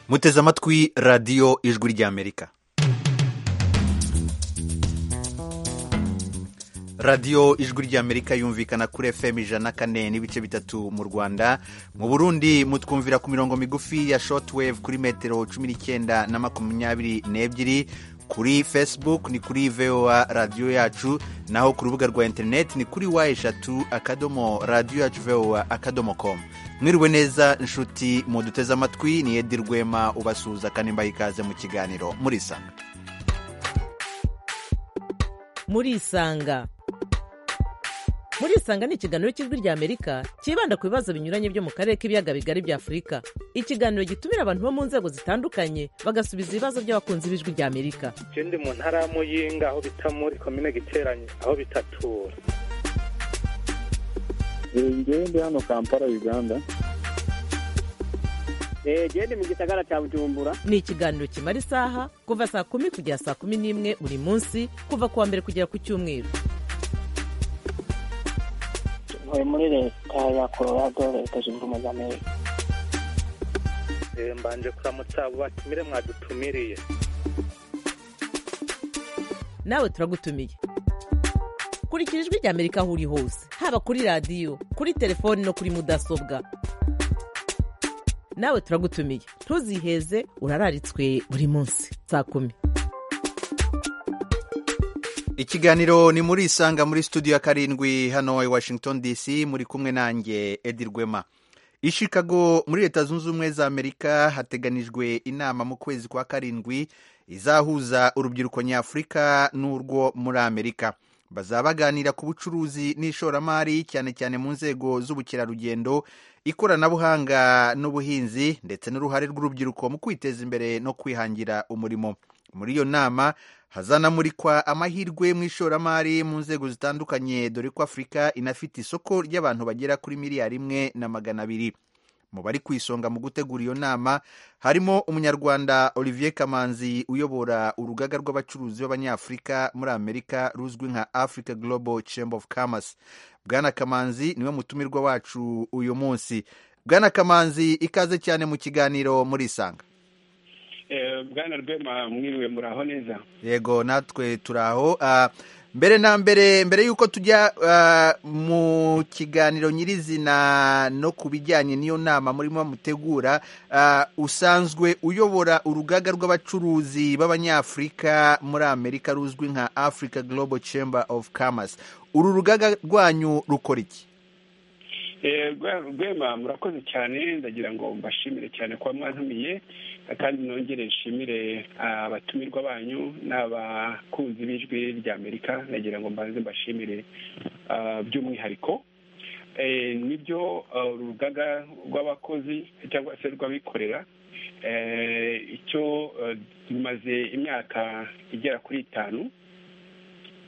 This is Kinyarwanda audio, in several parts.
muteze amatwi radiyo ijwi ry'amerika radiyo ijwi ry'amerika yumvikana kuri fm ijana kane n'ibice bitatu mu rwanda mu burundi mutwumvira ku mirongo migufi ya shotwave kuri metero cumi n'icyenda na makumyabiri n'ebyiri kuri facebook ni kuri voa radiyo yacu naho ku rubuga rwa interineti ni kuri wa eshatu akadomo radiyo yacu voa akadomo komu mwiriwe neza inshuti muduteze amatwi ni edi rwema ubasuhuza kandi mbaha ikaze mu kiganiro murisanga murisanga murisanga ni ikiganiro cy'ijwi rya amerika cyibanda ku bibazo binyuranye byo mu karere k'ibiyaga bigari bya afurika ikiganiro gitumira abantu bo mu nzego zitandukanye bagasubiza ibibazo by'abakunzi b'ijwi rya amerika je ndi mu ntara ya muyinga aho bita muri komine giteranye aho bitatura ngewe ndi hano kampala uganda gende mu gisagara cya bujumbura ni ikiganiro kimara isaha kuva saa kumi kugera saa kumi n'imwe buri munsi kuva ku wa mbere kugera ku cyumweru ntuye muri leta ya colorado leta zunze ubumwe za amerika Eh, mbanje kuramutsa abo batumire mwadutumiriye nawe turagutumiye kurikira ijwi rya amerika aho uri hose haba kuri radiyo kuri telefoni no kuri mudasobwa nawe turagutumiye ntuziheze urararitswe buri munsi saa kumi ikiganiro ni muri isanga muri studio ya karindwi hano i washington dc muri kumwe nanjye edi rwema i chicago muri leta zunze ubumwe za amerika hateganijwe inama mu kwezi kwa karindwi izahuza urubyiruko nyafurika n'urwo muri amerika bazaba baganira ku bucuruzi n'ishoramari cyane cyane mu nzego z'ubukerarugendo ikoranabuhanga n'ubuhinzi ndetse n'uruhare rw'urubyiruko mu kwiteza imbere no kwihangira umurimo muri iyo nama hazanamurikwa amahirwe mu ishoramari mu nzego zitandukanye dore ko afurika inafite isoko ry'abantu bagera kuri miliyari imwe na magana abiri mu bari ku isonga mu gutegura iyo nama harimo umunyarwanda olivier kamanzi uyobora urugaga rw'abacuruzi b'abanyafurika muri amerika ruzwi nka africa global chamber of commerce bwana kamanzi niwe mutumirwa wacu uyu munsi bwana kamanzi ikaze cyane mu kiganiro murisanga Eh, bwana rwema mwiriwe muraho neza yego natwe turaho Ah, mbere na mbere mbere y'uko tujya ah, mu kiganiro nyirizina no ku bijyanye n'iyo nama murimo mutegura ah, usanzwe uyobora urugaga rw'abacuruzi b'abanyafurika muri amerika ruzwi nka africa global chamber of commerce uru rugaga rwanyu rukora iki Eh, Rwe- rwema murakoze cyane ndagira ngo mbashimire cyane kuba mwantumiye kandi nongere nshimire abatumirwa banyu n'abakunzi b'ijwi rya amerika ndagira ngo mbanze mbashimire ah, by'umwihariko Eh, nibyo ah, uru rugaga rw'abakozi cyangwa se rw'abikorera eh, icyo eh, rumaze imyaka igera kuri itanu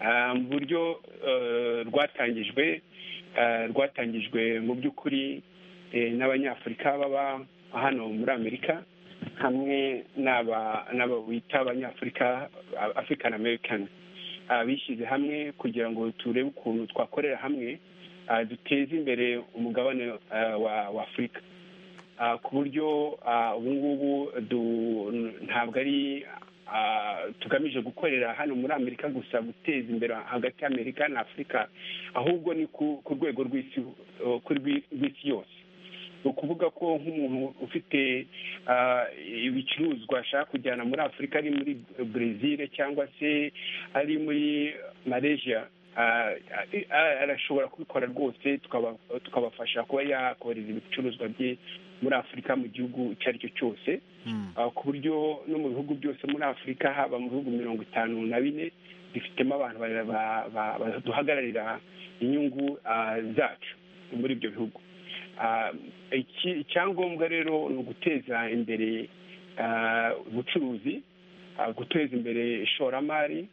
Ah, mu buryo eh, rwatangijwe eh, rwatangijwe mu by'ukuri eh, n'abanyafurika baba hano muri amerika hamwe n'aba n'aba bita abanyafurika ah, african american Ah, bishyize hamwe kugira ngo turebe ukuntu twakorera hamwe ah, duteze imbere umugabane ah, wa wa afurika Ah, ku buryo ah, ubu ngubu du- ntabwo ari ah, tugamije gukorera hano muri amerika gusa guteza imbere hagati y'amerika na afurika ahubwo ni ku ku rwego rw'isi eh, ku rwi- rw'isi yose ni ukuvuga ko nk'umuntu ufite ah, ibicuruzwa ashaka kujyana muri afurika ari muri brezil cyangwa se ari muri malaysia ah, ah, arashobora kubikora rwose tukaba- tukabafasha kuba yakohereza ibicuruzwa bye muri afurika mu gihugu icyo ari cyo cyose Ah, ku buryo no mu bihugu byose muri afurika haba mu bihugu mirongo itanu na bine dufitemo abantu ba- ba- ba- baduhagararira inyungu ah, zacu muri ibyo bihugu Ah, iki- icyangombwa rero ni uguteza imbere ah, ubucuruzi ah, guteza imbere ishoramari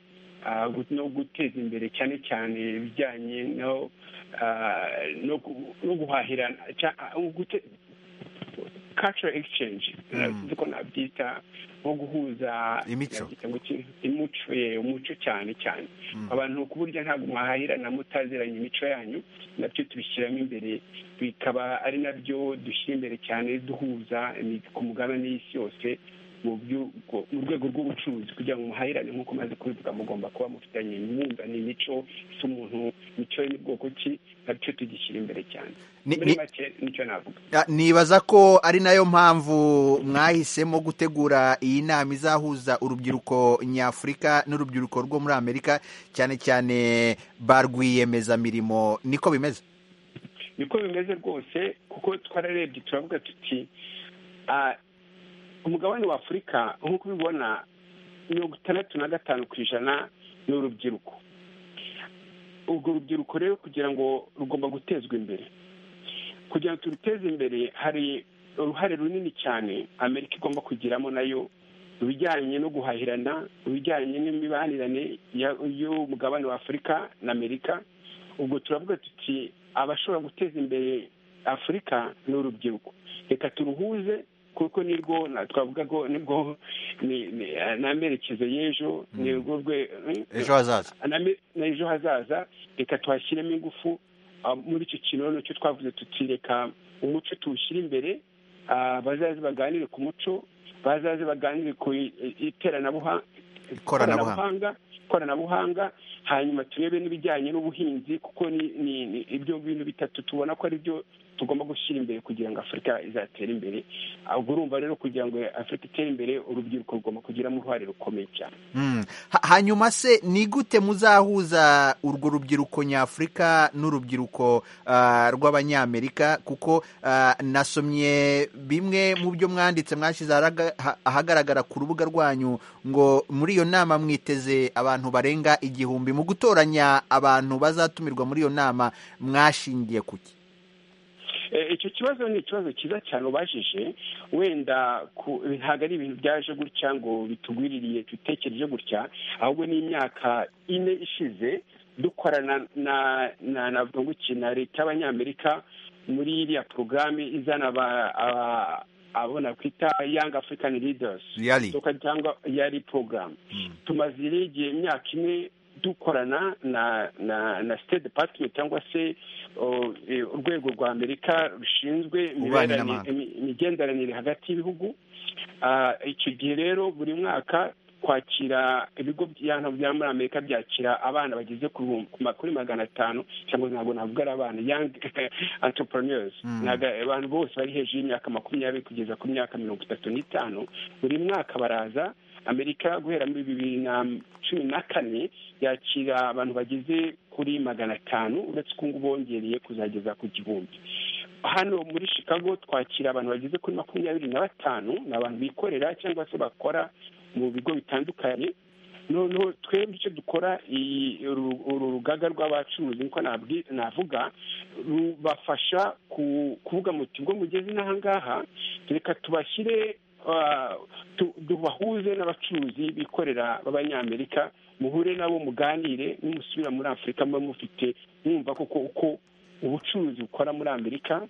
ah, gu- no guteza imbere cyane cyane ibijyanye no ah, no gu- no guhahirana cya- ah, gute- cultural exchange tuzi ko nabyita nko guhuza Imico. nabyita ngo iki- imico ye, umuco cyane cyane abantu ku buryo ntabwo mwahahirana mutaziranye imico yanyu nabyo tubishyiramo imbere bikaba ari nabyo dushyira imbere cyane duhuza ni- ku mugabane y'isi yose mu byu- ku- mu rwego rw'ubucuruzi kugira ngo muhahirane nk'uko maze kubivuga mugomba kuba mufitanye inkunga n'imico isa umuntu imico ye n'ubwoko ki nabyo tugishyira imbere cyane Ni- muri ni- make nicyo navuga Ah, nibaza ko ari nayo mpamvu mwahisemo gutegura iyi nama izahuza urubyiruko nyafurika n'urubyiruko rwo muri amerika cyane cyane ba rwiyemezamirimo niko bimeze niko bimeze rwose kuko twararebye turavuga tuti ah, umugabane wa afurika nk'uko ubibona mirongo itandatu na gatanu ku ijana ni urubyiruko urwo rubyiruko rero kugira ngo rugomba gutezwa imbere kugira ngo turuteze imbere hari uruhare runini cyane amerika igomba kugiramo nayo mu bijyanye no guhahirana mu bijyanye n'imibanire y'umugabane wa afurika na amerika ubwo turavuga tuti abashobora guteza imbere afurika ni urubyiruko reka turuhuze kuko nirwo na- twavuga ko nibwo ni- ni- n'amerekezo y'ejo nirwo rwe ejo hazaza Aname- na ejo hazaza reka tuhashyiremo ingufu ah, muri icyo kintu noneho cyo twavuze tuti reka umuco tuwushyire imbere ah, bazaze baganire ku muco bazaze baganire ku i- i- iteranabuha- Ikoranabuhanga. ikoranabuhanga hanyuma turebe n'ibijyanye n'ubuhinzi kuko ni- ni ni ibyo bintu bitatu tubona ko ari byo tugomba gushyira imbere kugira ngo afurika izatere imbere Ah, ubwo urumva rero kugira ngo afurika itere imbere urubyiruko rugomba kugiramo uruhare rukomeye cyane Mm. Ha- hanyuma se ni gute muzahuza urwo rubyiruko nyafurika n'urubyiruko ah, rw'abanyamerika kuko ah, nasomye bimwe mu byo mwanditse mwashyize aharaga- ha- ahagaragara ku rubuga rwanyu ngo muri iyo nama mwiteze abantu barenga igihumbi mu gutoranya abantu bazatumirwa muri iyo nama mwashingiye ku ki Eh, icyo kibazo ni ikibazo cyiza cyane ubajije wenda ku- ntabwo ari ibintu byaje gutya ngo bitugwiririye dutekereje gutya ahubwo ni imyaka ine ishize dukorana na na navuga ngo iki na leta y'abanyamerika muri iriya porogaramu izana aba- aba- abona kwita young african leaders Yari. Tuka- cyangwa yari porogaramu tumaze rero igihe imyaka ine dukorana na na na state department cyangwa se o, eh, urwego rwa amerika rushinzwe Ububanyi imiberane- n'amahanga. imi- imigenderanire hagati y'ibihugu Ah, icyo gihe rero buri mwaka kwakira ibigo by'ahantu bya muri amerika byakira abana bageze ku bihumbi- ku ma- kuri magana atanu cyangwa ntabwo navuga ari abana young entrepreneurs Mm. Ntabwo abantu bose bari hejuru y'imyaka makumyabiri kugeza ku myaka mirongo itatu n'itanu buri mwaka baraza amerika guhera muri bibiri na cumi na kane yakira abantu bageze kuri magana atanu uretse ko ngubu bongereye kuzageza ku gihumbi hano muri chicago twakira abantu bageze kuri makumyabiri na batanu ni abantu bikorera cyangwa se bakora mu bigo bitandukanye noneho twebwe icyo dukora iyi- uru uru rugaga rw'abacuruzi niko nabwi- navuga rubafasha ku- kuvuga muti ubwo mugeze n'aha ngaha reka tubashyire ah, tu- tubahuze n'abacuruzi bikorera b'abanyamerika muhure nabo muganire nimusubira muri afurika muba mufite mwumva koko uko ubucuruzi bukora muri amerika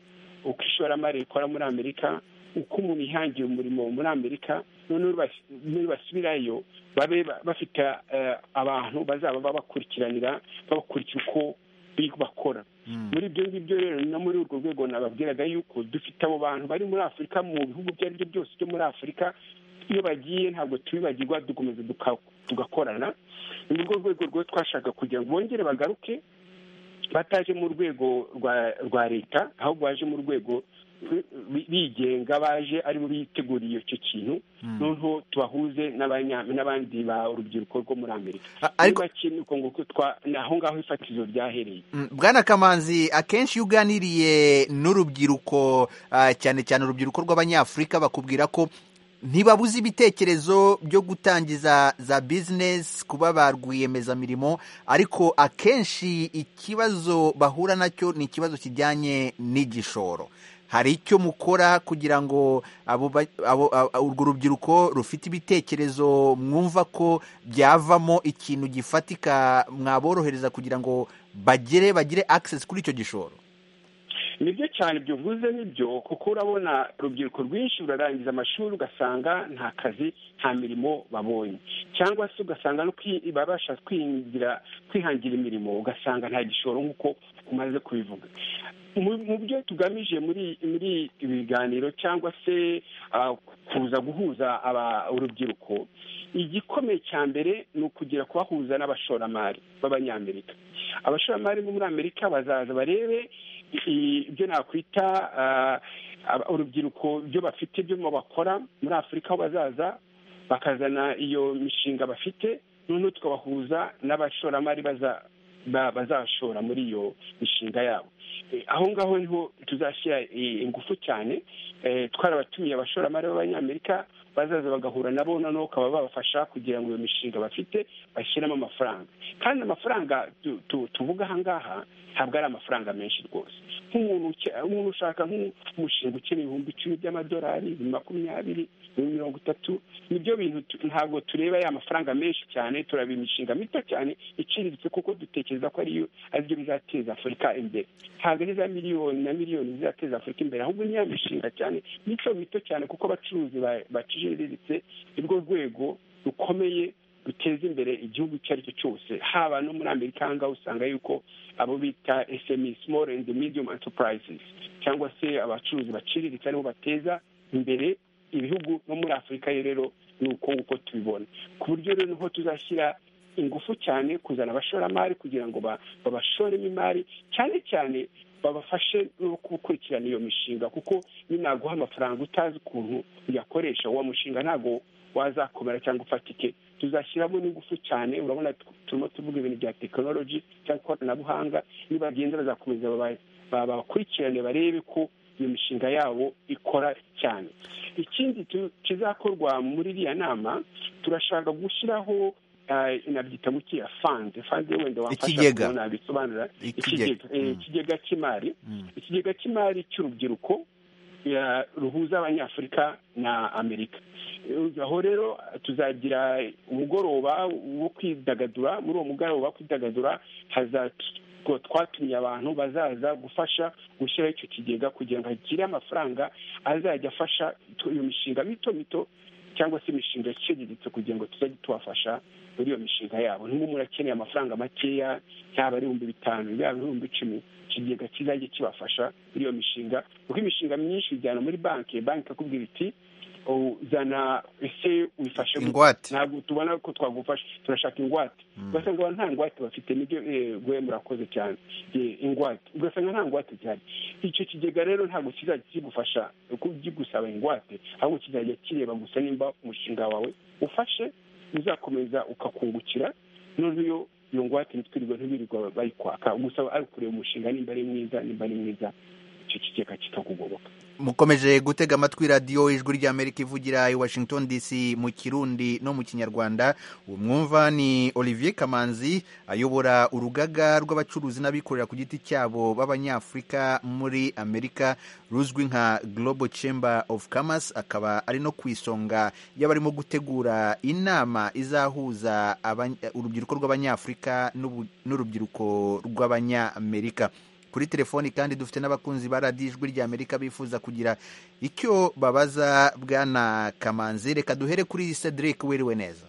uko ishoramari rikora muri amerika uko umuntu yihangiye umurimo muri amerika noneho bas- nibasubirayo babe ba- bafite eh, abantu bazaba babakurikiranira babakurikira uko bi- bakora Mm. muri ibyo ngibyo rero no muri urwo rwego nababwiraga yuko dufite abo bantu bari muri afurika mu bihugu ibyo ari byo byose byo muri afurika iyo bagiye ntabwo tubibagirwa dukomeza duka- tugakorana ni muri urwo rwego rwo twashaka kugira ngo bongere bagaruke bataje mu rwego rwa rwa leta ahubwo baje mu rwego bi- bi- bigenga baje aribo biteguriye icyo kintu noneho tubahuze n'abanya- n'abandi ba urubyiruko rwo muri amerika A- ariko- niba kintu uko nguko twa ni aho ngaho ifatizo ryahereye Mm, Bwana Kamanzi akenshi iyo uganiriye n'urubyiruko ah, cyane cyane urubyiruko rw'abanyafurika bakubwira ko ntibabuze ibitekerezo byo gutangiza za bizinesi kuba ba rwiyemezamirimo ariko akenshi ikibazo bahura nacyo ni ikibazo kijyanye n'igishoro hari icyo mukora kugira ngo abo ba- abo- a- a- urwo rubyiruko rufite ibitekerezo mwumva ko byavamo ikintu gifatika mwaborohereza kugira ngo bagere bagire access kuri icyo gishoro nibyo cyane byuvuze nibyo kuko urabona urubyiruko rwinshi rurarangiza amashuri ugasanga nta kazi nta mirimo babonye cyangwa se ugasanga no kwi- babasha kwingira kwihangira imirimo ugasanga nta gishoro nk'uko umaze kubivuga Mu- mu byo tugamije muri muri ibi biganiro cyangwa se ah, kuza guhuza aba- urubyiruko igikomeye cya mbere ni ukugira kubahuza n'abashoramari b'abanyamerika abashoramari bo muri amerika bazaza barebe i- ibyo nakwita ah, aba- urubyiruko ibyo bafite ibyo bakora muri afurika aho bazaza bakazana iyo mishinga bafite noneho tukabahuza n'abashoramari baza- ba- bazashora muri iyo mishinga yabo Eh, aho ngaho niho tuzashyira eh, ingufu cyane eh, twarabatumiye abashoramari b'abanyamerika bazaza bagahura nabo noneho bakaba babafasha kugira ngo iyo mishinga bafite bashyiremo amafaranga kandi amafaranga tu- tu- tuvuga aha ngaha ntabwo ari amafaranga menshi rwose nk'umuntu uke- umuntu ushaka nk'umushinga ukeneye ibihumbi icumi by'amadolari makumyabiri mirongo itatu nibyo bintu tu- ntabwo tureba ya mafaranga menshi cyane turaba imishinga mito cyane iciriritse kuko dutekereza ko ariyo aribyo bizateza afurika imbere ntabwo ari za miliyoni na miliyoni zizateza afurika imbere ahubwo ni ya mishinga cyane mico mito cyane kuko abacuruzi ba- baciriritse ni rwo rwego rukomeye ruteza imbere igihugu icyo ari cyo cyose haba no muri amerika aha ngaha usanga yuko abo bita SME small and medium enterprises cyangwa se abacuruzi baciriritse aribo bateza imbere ibihugu no muri afurika yo rero ni uko nguko tubibona ku buryo rero niho tuzashyira ingufu cyane kuzana abashoramari kugira ngo ba- babashoremo imari cyane cyane babafashe no gukurikirana iyo mishinga kuko ninaguha amafaranga utazi ukuntu uyakoresha uwo mushinga ntabwo wazakomera cyangwa ufatike tuzashyiramo n'ingufu cyane urabona tu- turimo tuvuga ibintu bya tekinoloji cyangwa ikoranabuhanga nibagenda bazakomeza baba- babakurikirane barebe ko iyo mishinga yabo ikora cyane ikindi tu- kizakorwa muri iriya nama turashaka gushyiraho ah, nabyita gukiya fande fande wenda wamfasha Ikigega. kubona bisobanura Ikigega. ikigega eh, Mm. ikigega cy'imari Mm. ikigega cy'imari cy'urubyiruko ya- ruhuza abanyafurika na amerika Eh, aho rero tuzagira umugoroba wo kwidagadura muri uwo mugoroba wo kwidagadura haza twatumiye abantu bazaza gufasha gushyiraho icyo kigega kugira ngo agire amafaranga azajya afasha tu- iyo mishinga mito mito cyangwa se imishinga iciriritse kugira ngo tuzajye tubafasha muri iyo mishinga yabo niba umuntu akeneye amafaranga makeya yaba ari ibihumbi bitanu yaba ibihumbi icumi ikigega kizajya kibafasha muri iyo mishinga kuko imishinga myinshi ujyana muri banki banki ikakubwira iti uzana ese wifashe gute?" Ingwate. ntabwo tubona ko twagufasha turashaka ingwate ugasanga abantu nta ngwate bafite nibyo eh, gwe murakoze cyane Eh, ingwate ugasanga nta ngwate zihari icyo kigega rero ntabwo kizajya kigufasha ku- kigusaba ingwate ahubwo kizajya kireba gusa nimba umushinga wawe ufashe uzakomeza ukakungukira noneho iyo ngwate ntitwirirwa ntibirirwa bayikwaka gusa ari ukureba umushinga nimba ari mwiza nimba ari mwiza icyo kigega kikakugoboka mukomeje gutega amatwi radiyo ijwi ry'amerika ivugira i washington dc mu kirundi no mu kinyarwanda uwo mwumva ni olivier kamanzi ayobora urugaga rw'abacuruzi n'abikorera ku giti cyabo b'abanyafurika muri amerika ruzwi nka global chamber of commerce akaba ari no ku isonga y'abarimo gutegura inama izahuza abany- urubyiruko rw'abanyafurika n'ubu- n'urubyiruko rw'abanyamerika kuri telefoni kandi dufite n'abakunzi ba radiyo ijwi ry'amerika bifuza kugira icyo babaza bwana kamanzi reka duhere kuri cedric wiriwe neza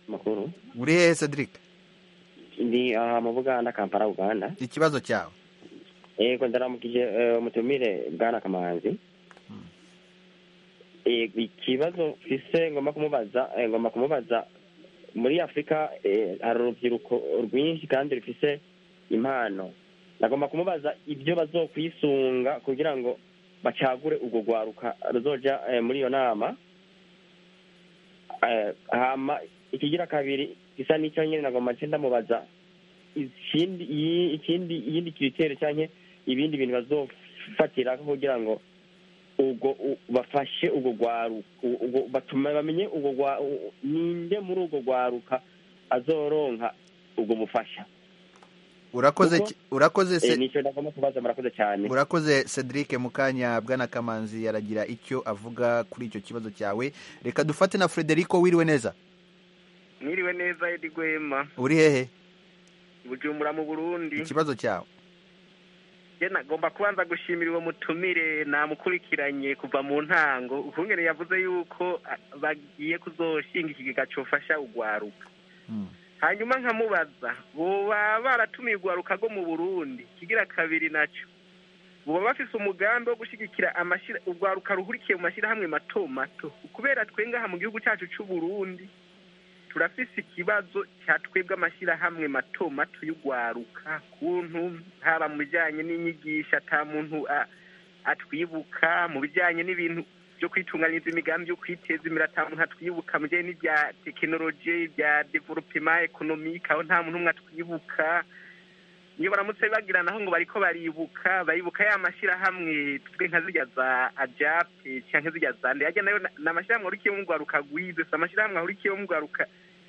makuru uri hehe cedric ndi aha mu buganda kampala uganda ikibazo cyawe yego ndaramukije eh, umutumire bwana kamanzi Eh, ikibazo mfise ngomba kumubaza eh, ngomba kumubaza muri afurika eh, hari urubyiruko rwinshi kandi rufise impano nagomba kumubaza ibyo bazokwisunga kugira ngo bacagure urwo rwaruka ruzoja eh, muri iyo nama Eh, hama ikigira kabiri gisa n'icyo nyine nagomba nce ndamubaza ikindi iyi- ikindi iyindi kriteri canke ibindi bintu bazofatira kugira ngo ubwo u- bafashe ubwo gwaruka batume bamenye ubwo gwa- u- ninde muri ubwo gwaruka azoronka ubwo bufasha urakoze Kuko- ki- urakoze Eh, se nico nagomba kubaza murakoze cyane urakoze cedric mu kanya bwana kamanzi aragira icyo avuga kuri icyo kibazo cyawe reka dufate na frederico wiriwe neza mwiriwe neza edi gwema uri hehe bujumbura mu burundi ikibazo cyawe je nagomba kubanza gushimira uwo mutumire namukurikiranye kuva mu ntango ukungene yavuze yuko ah, bagiye kuzoshinga ikigega cofasha ugwaruka Mm. hanyuma nkamubaza boba baratumiye ugwaruka rwo mu burundi kigira kabiri naco boba bafise umugambi wo gushigikira amashira ugwaruka ruhurikiye mu mashirahamwe mato mato kubera twe ngaha mu gihugu cyacu c'uburundi turafise ikibazo cya twebwe amashyirahamwe mato mato y'ugwaruka kuntu haba mu bijyanye n'inyigisho ata muntu a- atwibuka mu bijyanye n'ibintu byo kwitunganyiriza imigambi yo kwiteza imbere ata muntu atwibuka mu bijyanye n'ibya tekinoloji bya developema ekonomike aho nta muntu umwe atwibuka iyo baramutse bagira naho ngo bariko baribuka baribuka ya mashyirahamwe twe nka zirya za ajape cyangwa zirya za ndeyajya nayo na- ni amashyirahamwe ahurikiyemo urwaruka rwize si amashyirahamwe ahurikiyemo urwaruka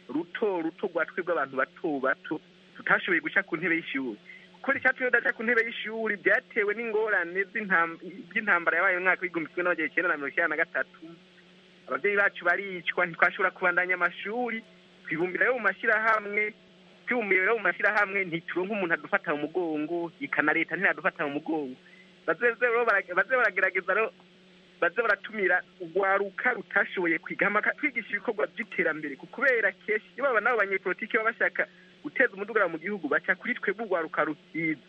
ruto ruto rwa twebwe abantu bato bato tutashoboye guca ku ntebe y'ishuri kubera icyatumye tudaca ku ntebe y'ishuri byatewe n'ingorane z'intam- by'intambara yabaye mu mwaka w'igihumbi kimwe n'amajana icyenda na mirongo icyenda na gatatu ababyeyi bacu baricwa ntitwashobora kubandanya amashuri twibumbira yo mu mashyirahamwe twibumbira rero mu mashyirahamwe ntituronke umuntu adufata mu mugongo ika na leta ntiyadufata mu mugongo baze rero bara- baze baragerageza rero baze baratumira urwaruka rutashoboye kwiga amaka- kwigisha ibikorwa by'iterambere ku- kubera kenshi iyo baba nabo banyepolitiki baba bashaka guteza umudugara mu gihugu baca kuri twebwe urwaruka ruhiza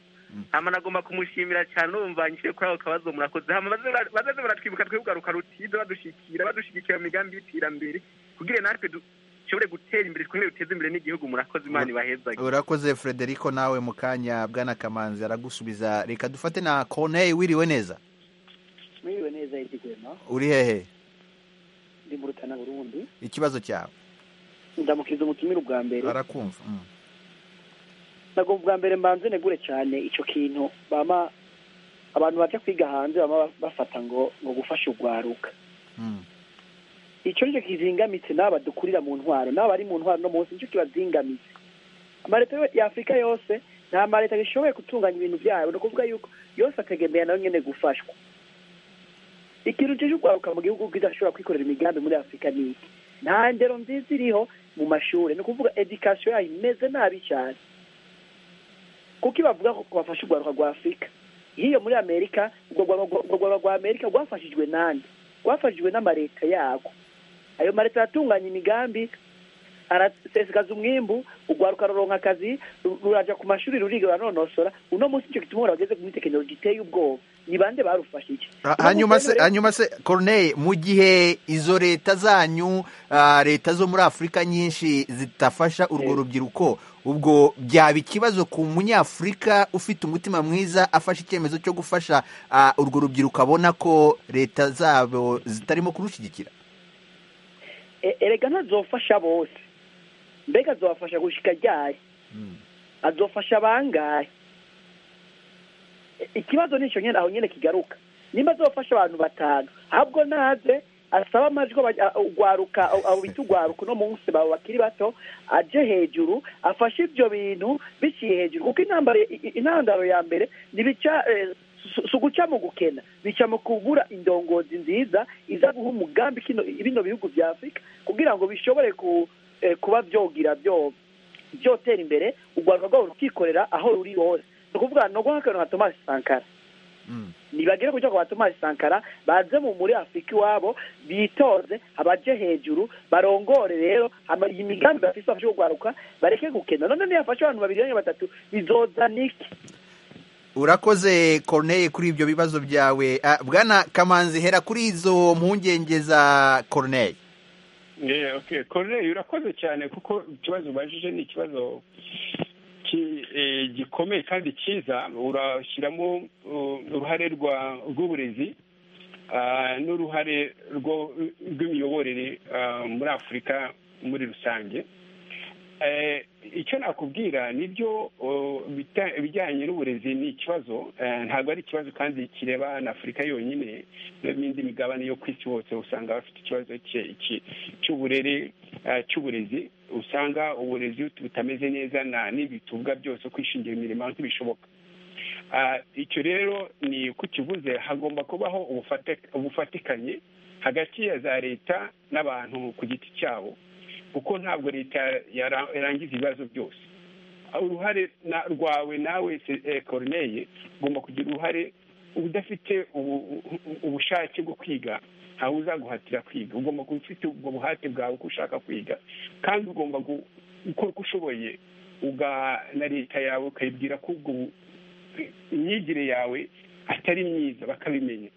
hama nagomba kumushimira cyane numva nshyize kuri ako kabazo murakoze hama baze bara- baze baratwibuka twebwe urwaruka rutiza badushikira badushyigikira mu migambi y'iterambere kugira natwe dushobore gutera imbere twongere duteze imbere n'igihugu murakoze imana ibahezage urakoze frederico nawe mu kanya bwana kamanzi aragusubiza reka dufate na corneille wiriwe neza mwiriwe neza idigwema uri hehe ndi mu rutana burundi ikibazo cyawe ndamukiza umutumire ubwa mbere arakumva Mm. ntabwo ubwa mbere mbanze negure cyane icyo kintu bama abantu baje kwiga hanze bama bafata ngo ngo gufasha urwaruka Mm. icyo nicyo kizingamitse n'aba dukurira mu ntwaro n'aba bari mu ntwaro no munsi nicyo kibazingamitse amaleta yo- ya afurika yose nta maleta bishoboye gutunganya ibintu byayo ni ukuvuga yuko yose ategemera nayo nyine gufashwa ikintu kije urwaruka mu gihugu bwiza ashobora kwikorera imigambi muri afurika ni iki nta ndero nziza iriho mu mashuri ni ukuvuga edikasiyo yayo imeze nabi cyane kuko ibavuga ko bafashe urwaruka rwa afurika y'iyo muri amerika urwo rwaruka urwo rwaruka rwa amerika rwafashijwe nande rwafashijwe n'amaleta yako ayo maleta aratunganya imigambi arasesekaza umwimbu urwaruka ruronka akazi ru- ruraja ku mashuri ruriga ruranonosora uno munsi icyo gituma bageze muri tekinoloji iteye ubwoba ni bande barufashe iki Ha- hanyuma se Rero- hanyuma se corneille mu gihe izo leta zanyu ah, leta zo muri afurika nyinshi zitafasha urwo Eh. rubyiruko ubwo byaba ikibazo ku munyafurika ufite umutima mwiza afashe icyemezo cyo gufasha ah, urwo rubyiruko abona ko leta zabo zitarimo kurushyigikira E- erega ntazofasha bose mbega azofasha gushika ryari azofasha bangahe E- ikibazo nicyo nyene aho nyene kigaruka nimba azofasha abantu batanu ahubwo naze asaba amajwi aba- a- ugwaruka abo- abo bita ugwaruka uno munsi babo bakiri bato aje hejuru afashe ivyo bintu biciye hejuru kuko intambara i- i- intandaro ya mbere ntibica eh, si- si uguca mu gukena bica mu kubura indongozi nziza iza guha umugambi kino bino bihugu vya afurika kugira ngo bishobore ku, eh, kuba vyogira vyo vyotera imbere urwaruka rwabo rukikorera aho ruri hose ni ukuvuga no guha akantu nka tomasi sankara Mm. nibagere kuja ku batomasi sankara baze mu muri afurika iwabo bitoze abaje hejuru barongore rero hama iyi migambi bafise bafashe kugwaruka bareke gukena none niyafashe abantu babiri canke batatu bizozana iki urakoze corneille kuri ibyo bibazo byawe Ah, bwana kamanzi hera kuri izo mpungenge za corneille Yeah, okay. Corneille urakoze cyane kuko ikibazo ubajije ni ikibazo ki- eh, gikomeye kandi cyiza urashyiramo uh, uruhare rwa- rw'uburezi ah, n'uruhare rwo- rw'imiyoborere ah, muri afurika muri rusange Eh, icyo nakubwira nibyo oh, bita- ibijyanye n'uburezi ni ikibazo eh, ntabwo ari ikibazo kandi kireba na afurika yonyine n'indi migabane yo ku isi hose usanga bafite ikibazo cye- cye- cy'uburere eh, cy'uburezi usanga uburezi butameze neza na n'ibi tuvuga byose kwishingira imirimo ntibishoboka Ah, icyo rero ni kukivuze hagomba kubaho ubufate- ubufatikanye hagati ya za leta n'abantu ku giti cyabo kuko ntabwo leta yara- yarangiza ibibazo byose uruhare na- rwawe nawe korineye ugomba kugira uruhare udafite ubu- ubu- ubushake bwo kwiga ntawe uzaguhatira kwiga ugomba kuba ufite ubwo buhate bwawe ko ushaka kwiga kandi ugomba gu- gukora uko ushoboye uga na leta yawe ukayibwira ko ubwo bu- imyigire yawe atari myiza bakabimenya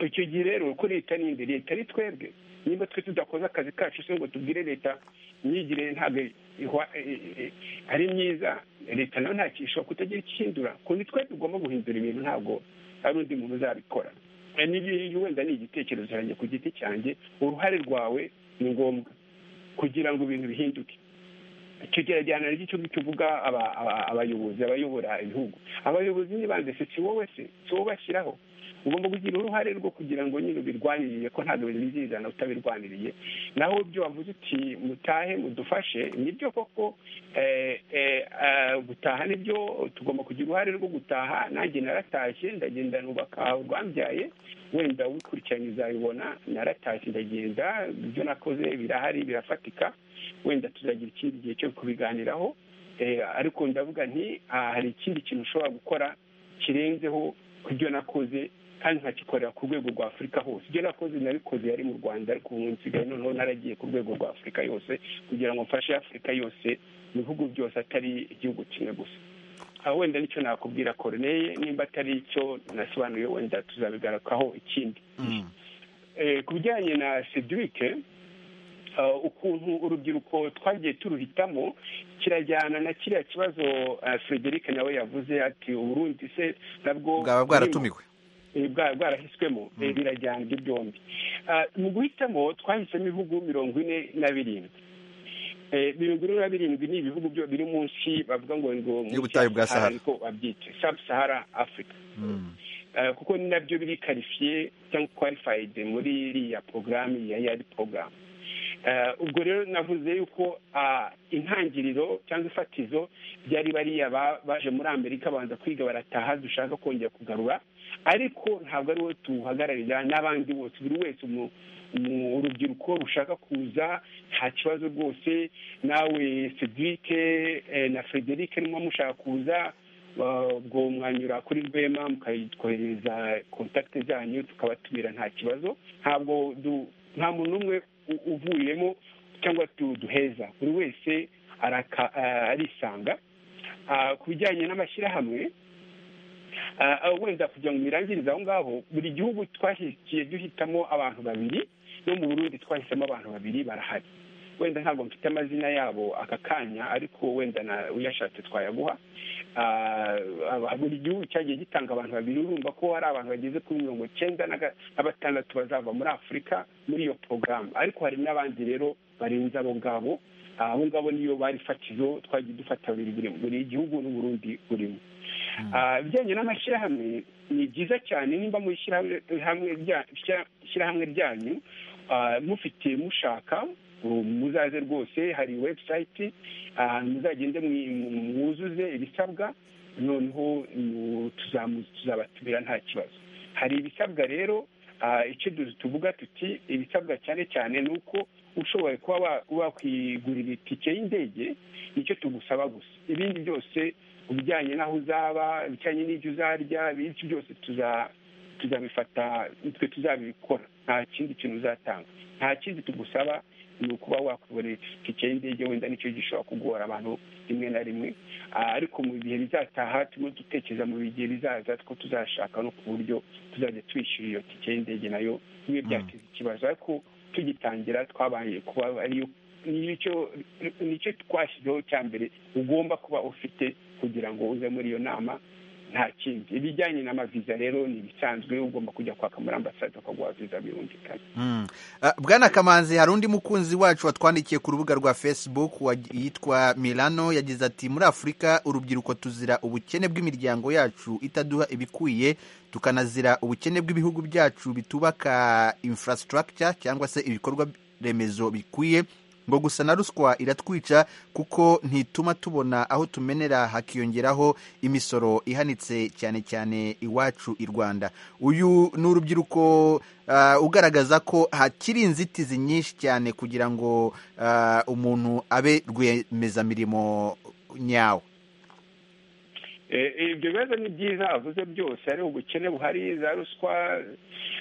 icyo gihe rero ko leta ninde leta ari twebwe niba twe tudakoze akazi kacu se ngo tubwire leta imyigire ntabwo ihwa- eh, eh, ari myiza leta nayo ntacyo ishobora kutagira icyo ihindura ko ni twe tugomba guhindura ibintu ntabwo hari undi muntu uzabikora Eh, ni- wenda ni igitekerezo cyanjye ku giti cyanjye uruhare rwawe ni ngombwa kugira ngo ibintu bihinduke icyo gerageza ry'icyo ngicyo uvuga aba- aba- abayobozi abayobora ibihugu abayobozi n'ibanze se si wowe se si wowe bashyiraho ugomba kugira uruhare rwo kugira ngo nyine ubirwanirire ko ntabwo bintu bizizana utabirwaniriye naho ibyo wavuze uti mutahe mudufashe nibyo koko eh, eh, ah, gutaha nibyo tugomba kugira uruhare rwo gutaha nanjye naratashye ndagenda nubaka rwambyaye wenda ubikurikiranye uzabibona naratashye ndagenda ibyo nakoze birahari birafatika wenda tuzagira ikindi gihe cyo kubiganiraho Eh, ariko ndavuga nti ah, hari ikindi kintu ushobora gukora kirenzeho ku byo nakoze kandi nkakikorera ku rwego rwa afurika hose ibyo nakoze nabikoze yari mu rwanda ariko ubu nsigaye noneho naragiye ku rwego rwa afurika yose kugira ngo mfashe afurika yose mu bihugu byose atari igihugu kimwe gusa aho wenda nicyo nakubwira koroneye nimba atari icyo nasobanuye wenda tuzabigarukaho ikindi Mm. Eh, ku bijyanye na sedurike eh, ukuntu urubyiruko twagiye turuhitamo kirajyana na kiriya kibazo eh, frederic nawe yavuze ati uburundi se nabwo bwaba burimo bwaratumiwe eh, bwa- bwarahiswemo eh, birajyana ibyo byombi Ah, mu guhitamo twahisemo ibihugu mirongo ine na birindwi Eh, mirongo ine na birindwi ni ibihugu byo biri munsi bavuga ngo ngo munsi ya Y'ubutayu bwa Sahara, Sahara. niko babyita sub sahara africa Mm. Eh, kuko ni nabyo biri karifiye cyangwa kwarifayidi muri iriya porogaramu ya yari porogaramu Eh, ubwo rero navuze yuko ah, intangiriro cyangwa ifatizo byari bariya ba- baje muri amerika babanza kwiga barataha dushaka kongera kugarura ariko ntabwo ari wowe tuhagararira n'abandi bose buri wese mu mu urubyiruko rushaka kuza nta kibazo rwose nawe sedike na frederic nimba mushaka kuza ah, ubwo mwanyura kuri rwema mukatwoherereza kontakite zanyu tukabatubira nta kibazo ntabwo du- nta muntu n'umwe u- uvuyemo cyangwa tu- duheza buri wese araka- ah, arisanga Ah, ku bijyanye n'amashyirahamwe Ah, ah, wenda kugira ngo mbirangirize aho ngaho buri gihugu twashyigikiye duhitamo abantu babiri no mu burundi twahisemo abantu babiri barahari wenda ntabwo mfite amazina yabo aka kanya ariko wenda na uyashatse twayaguha Ah, aba- buri gihugu cyagiye gitanga abantu babiri urumva ko hari abantu bageze kuri mirongo icyenda na ga- na batandatu bazava muri afurika muri iyo porogaramu ariko hari n'abandi rero barenze abo ngabo Ah, abo ngabo niyo bari fatizo twagiye dufata buri buri- buri gihugu n'uburundi burimo Ah, ibijyanye n'amashyirahamwe ni byiza cyane nimba mu ishyirahamwe hamwe rya- ishyira- ishyirahamwe ryanyu ah, mufite mushaka um, muzaze rwose hari webusayiti muzagende mwi- mu- mwuzuze ibisabwa noneho mu- tuzamu- tuzabatumira nta kibazo hari ibisabwa rero ah, icyo du- tuvuga tuti ibisabwa cyane cyane ni uko ushoboye kuba wa- wakwigurira itike y'indege nicyo tugusaba gusa ibindi byose ibijyanye n'aho uzaba ibijyanye n'ibyo uzarya ibindi byose tuza- tuzabifata twe tuzabikora nta kindi kintu uzatanga nta kindi tugusaba ni ukuba wakwibonera itike y'indege wenda nicyo gishobora kugora abantu rimwe na rimwe Ah, ariko mu bihe bizataha turimo dutekereza mu bigihe bizaza two tuzashaka no ku buryo tuzajya twishyura iyo tike y'indege nayo bibe byateza ikibazo ariko tugitangira twabaye kuba ariyo nicyo nicyo twashyizeho cya mbere ugomba kuba ufite kugira ngo uze muri iyo nama nta kindi ibijyanye n'amaviza rero ni ibisanzwe ugomba kujya kwaka muri ambasade bakaguha viza birumvikana Mm. Ah, bwana kamanzi hari undi mukunzi wacu watwandikiye ku rubuga rwa facebook wa- yitwa milano yagize ati muri afurika urubyiruko tuzira ubukene bw'imiryango yacu itaduha ibikwiye tukanazira ubukene bw'ibihugu byacu bitubaka infrastructure cyangwa se ibikorwa remezo bikwiye ngo gusa na ruswa iratwica kuko ntituma tubona aho tumenera hakiyongeraho imisoro ihanitse cyane cyane iwacu i rwanda uyu ni urubyiruko ah, ugaragaza ko hakiri inzitizi nyinshi cyane kugira ngo ah, umuntu abe rwiyemezamirimo nyawe ibyo bibazo ni byiza avuze byose hari ubukene buhari za ruswa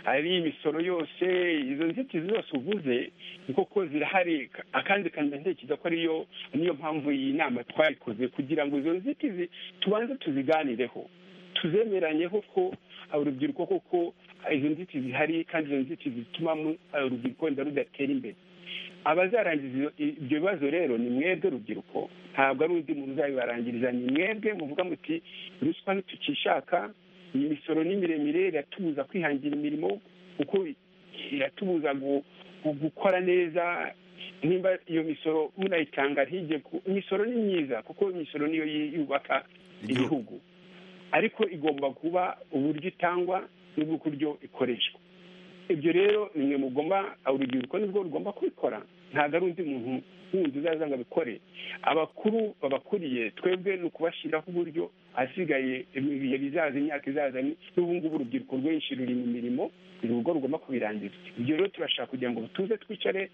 hari imisoro yose izo nzitizi zose uvuze ni koko zirahari akandi kandi ntekereza ko ariyo niyo mpamvu iyi nama twayikoze kugira ngo izo nzitizi tubanze tuziganireho tuzemeranyeho ko urubyiruko koko izo nzitizi zihari kandi izo nzitizi zituma urubyiruko wenda rudatera imbere abazarangiza ibyo bibazo rero ni mwebwe rubyiruko ntabwo ari undi muntu uzabibarangiriza ni mwebwe muvuga muti ruswa ntitukishaka iyi misoro ni miremire iratubuza kwihangira imirimo kuko iratubuza gukora neza nimba iyo misoro munayitanga ntijye imisoro ni myiza kuko imisoro niyo yubaka igihugu ariko igomba kuba uburyo itangwa n'uburyo ikoreshwa ibyo rero nimwe mugomba urubyiruko nibwo rugomba kubikora ntabwo ari undi muntu wundi uzaza ngo abikore abakuru babakuriye twebwe ni ukubashyiraho uburyo ahasigaye ibihe bizaza imyaka izaza n'ubu ngubu urubyiruko rwinshi ruri mu mirimo urugo rugomba kubirangiza ibyo rero turashaka kugira ngo tuze twicare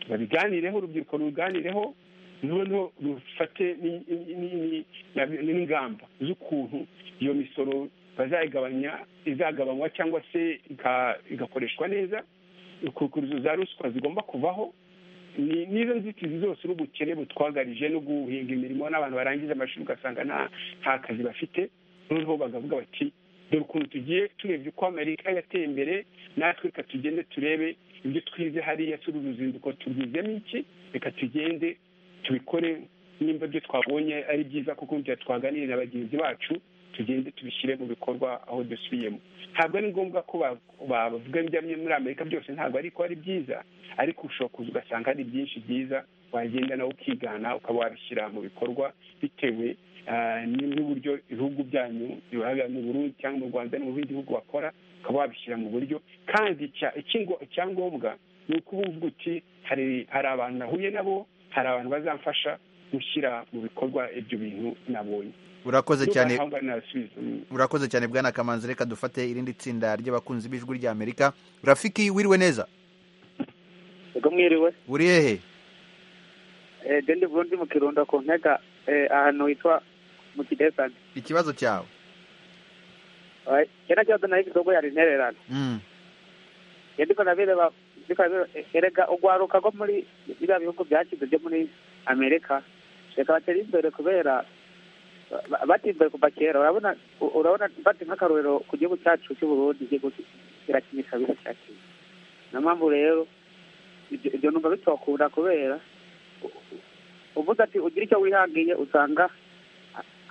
babiganireho urubyiruko ruganireho noneho rufate n'ingamba z'ukuntu iyo misoro bazayigabanya izagabanywa cyangwa se igakoreshwa neza kukuruzo za ruswa zigomba kuvaho n'izo nzitizi zose n'ubukene butwagarije no guhinga imirimo n'abantu barangiza amashuri ugasanga nta kazi bafite noneho bakavuga bati dore ukuntu tugiye turebye uko amerika yateye imbere natwe reka tugende turebe ibyo twize hariya turi uruzinduko tubwizemo iki reka tugende tubikore nimba ibyo twabonye ari byiza kuko twaganiriye na bagenzi bacu tugende tubishyire mu bikorwa aho dusubiyemo ntabwo ari ngombwa ko bavuga ibyo muri amerika byose ntabwo ariko ari byiza ariko ushobora kuza ugasanga hari byinshi byiza wagenda nawe ukigana ukaba wabishyira mu bikorwa bitewe n'uburyo ibihugu byanyu biba mu burundi cyangwa mu rwanda no mu bindi bihugu bakora ukaba wabishyira mu buryo kandi icyangombwa ni uko uvuga uti hari abantu nahuye nabo hari abantu bazamfasha gushyira mu bikorwa ibyo bintu nabonye urakoze cyane urakoze cyane bwana kamanzi reka dufate irindi tsinda ry'abakunzi b'ijwi rya amerika rafiki wiriwe neza ego mwiriwe uri hehe gende burundi mu kirundo ku ntega ahantu hitwa mu kidesani ikibazo cyawe kena kibazo nayo igikorwa yari intererano yandiko nabireba erega urwaruka rwo muri biriya bihugu byakize byo muri amerika reka batera imbere kubera batimbaye kuva kera urabona urabona bati nk'akarorero ku gihugu cyacu cy'u Burundi igihugu kirakinisha biracyakira niyo mpamvu rero ibyo numva bitokunda kubera uvuze ati ugira icyo wihangiye usanga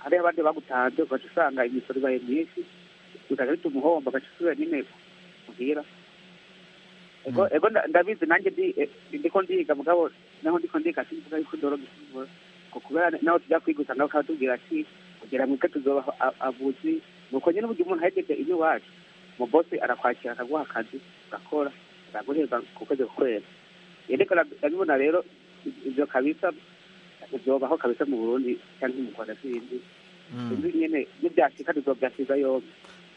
hari abandi bagutanze ugaca usanga imisoro ibaye myinshi bikajya bituma umuhombo ugaca usubira nyine muhira ego ndabizi nanjye ndiko ndiga mugabo naho ndiko ndiga sinzi yuko ndoroga ikibazo kubera nawe tujya kwiga usanga bakatubwira ati kugira ngo tuzoba avuzi nuko nyine uburyo umuntu ahegeje ino iwacu umubosi arakwakira akaguha akazi ugakora araguhemba ku kwezi kukwera yereko ndabibona rero ibyo kabisa byobaho kabisa mu burundi cyangwa mu rwanda sindi sinzi nyine n'ibyashika tuzobyasiga yombi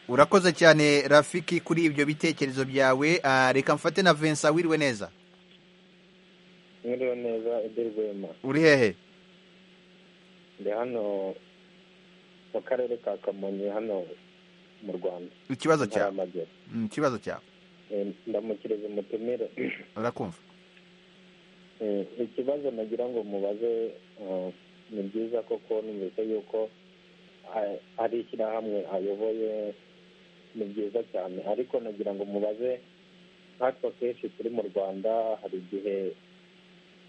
urakoze cyane rafiki kuri ibyo bitekerezo byawe reka mfate na vincent wiriwe neza wiriwe neza edirwema uri hehe ndi hano mu karere ka kamonyi hano mu rwanda ikibazo cyawe ikibazo cyawe ndamukiriza umutumire urakumva ikibazo nagira ngo mubaze ni byiza koko numvise yuko ari ishyirahamwe ayoboye ni byiza cyane ariko nagira ngo mubaze nkatwe kenshi turi mu rwanda hari igihe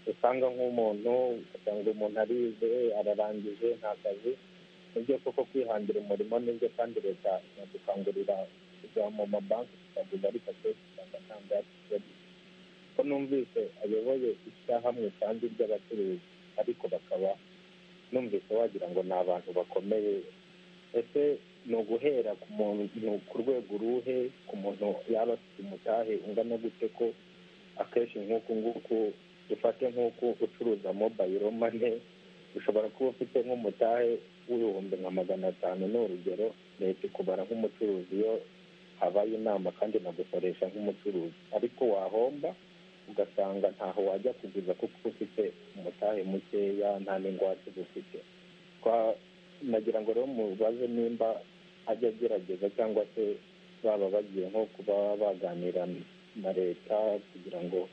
usanga nk'umuntu ugasanga umuntu arize ararangije nta kazi nibyo koko kwihangira umurimo nibyo kandi leta inadukangurira kujya mu mabanki tukaguza ariko akenshi usanga nta mbere ko numvise ayoboye ishyirahamwe kandi ry'abacuruzi ariko bakaba numvise wagira ngo ni abantu bakomeye ese ni uguhera ku muntu ku rwego uruhe ku muntu yaba afite umutahe ungana gute ko akenshi nk'uku nguku dufate nk'uko ucuruza mobayiro mane ushobora kuba ufite nk'umutahe w'ibihumbi nka magana atanu ni urugero leta ikubara nk'umucuruzi iyo habaye inama kandi nagukoresha nk'umucuruzi ariko wahomba ugasanga ntaho wajya kuguza kuko ufite umutahe mukeya nta n'ingwate ufite nagira ngo rero mubaze nimba ajya agerageza cyangwa se baba bagiye nko kuba baganira na leta kugira ngo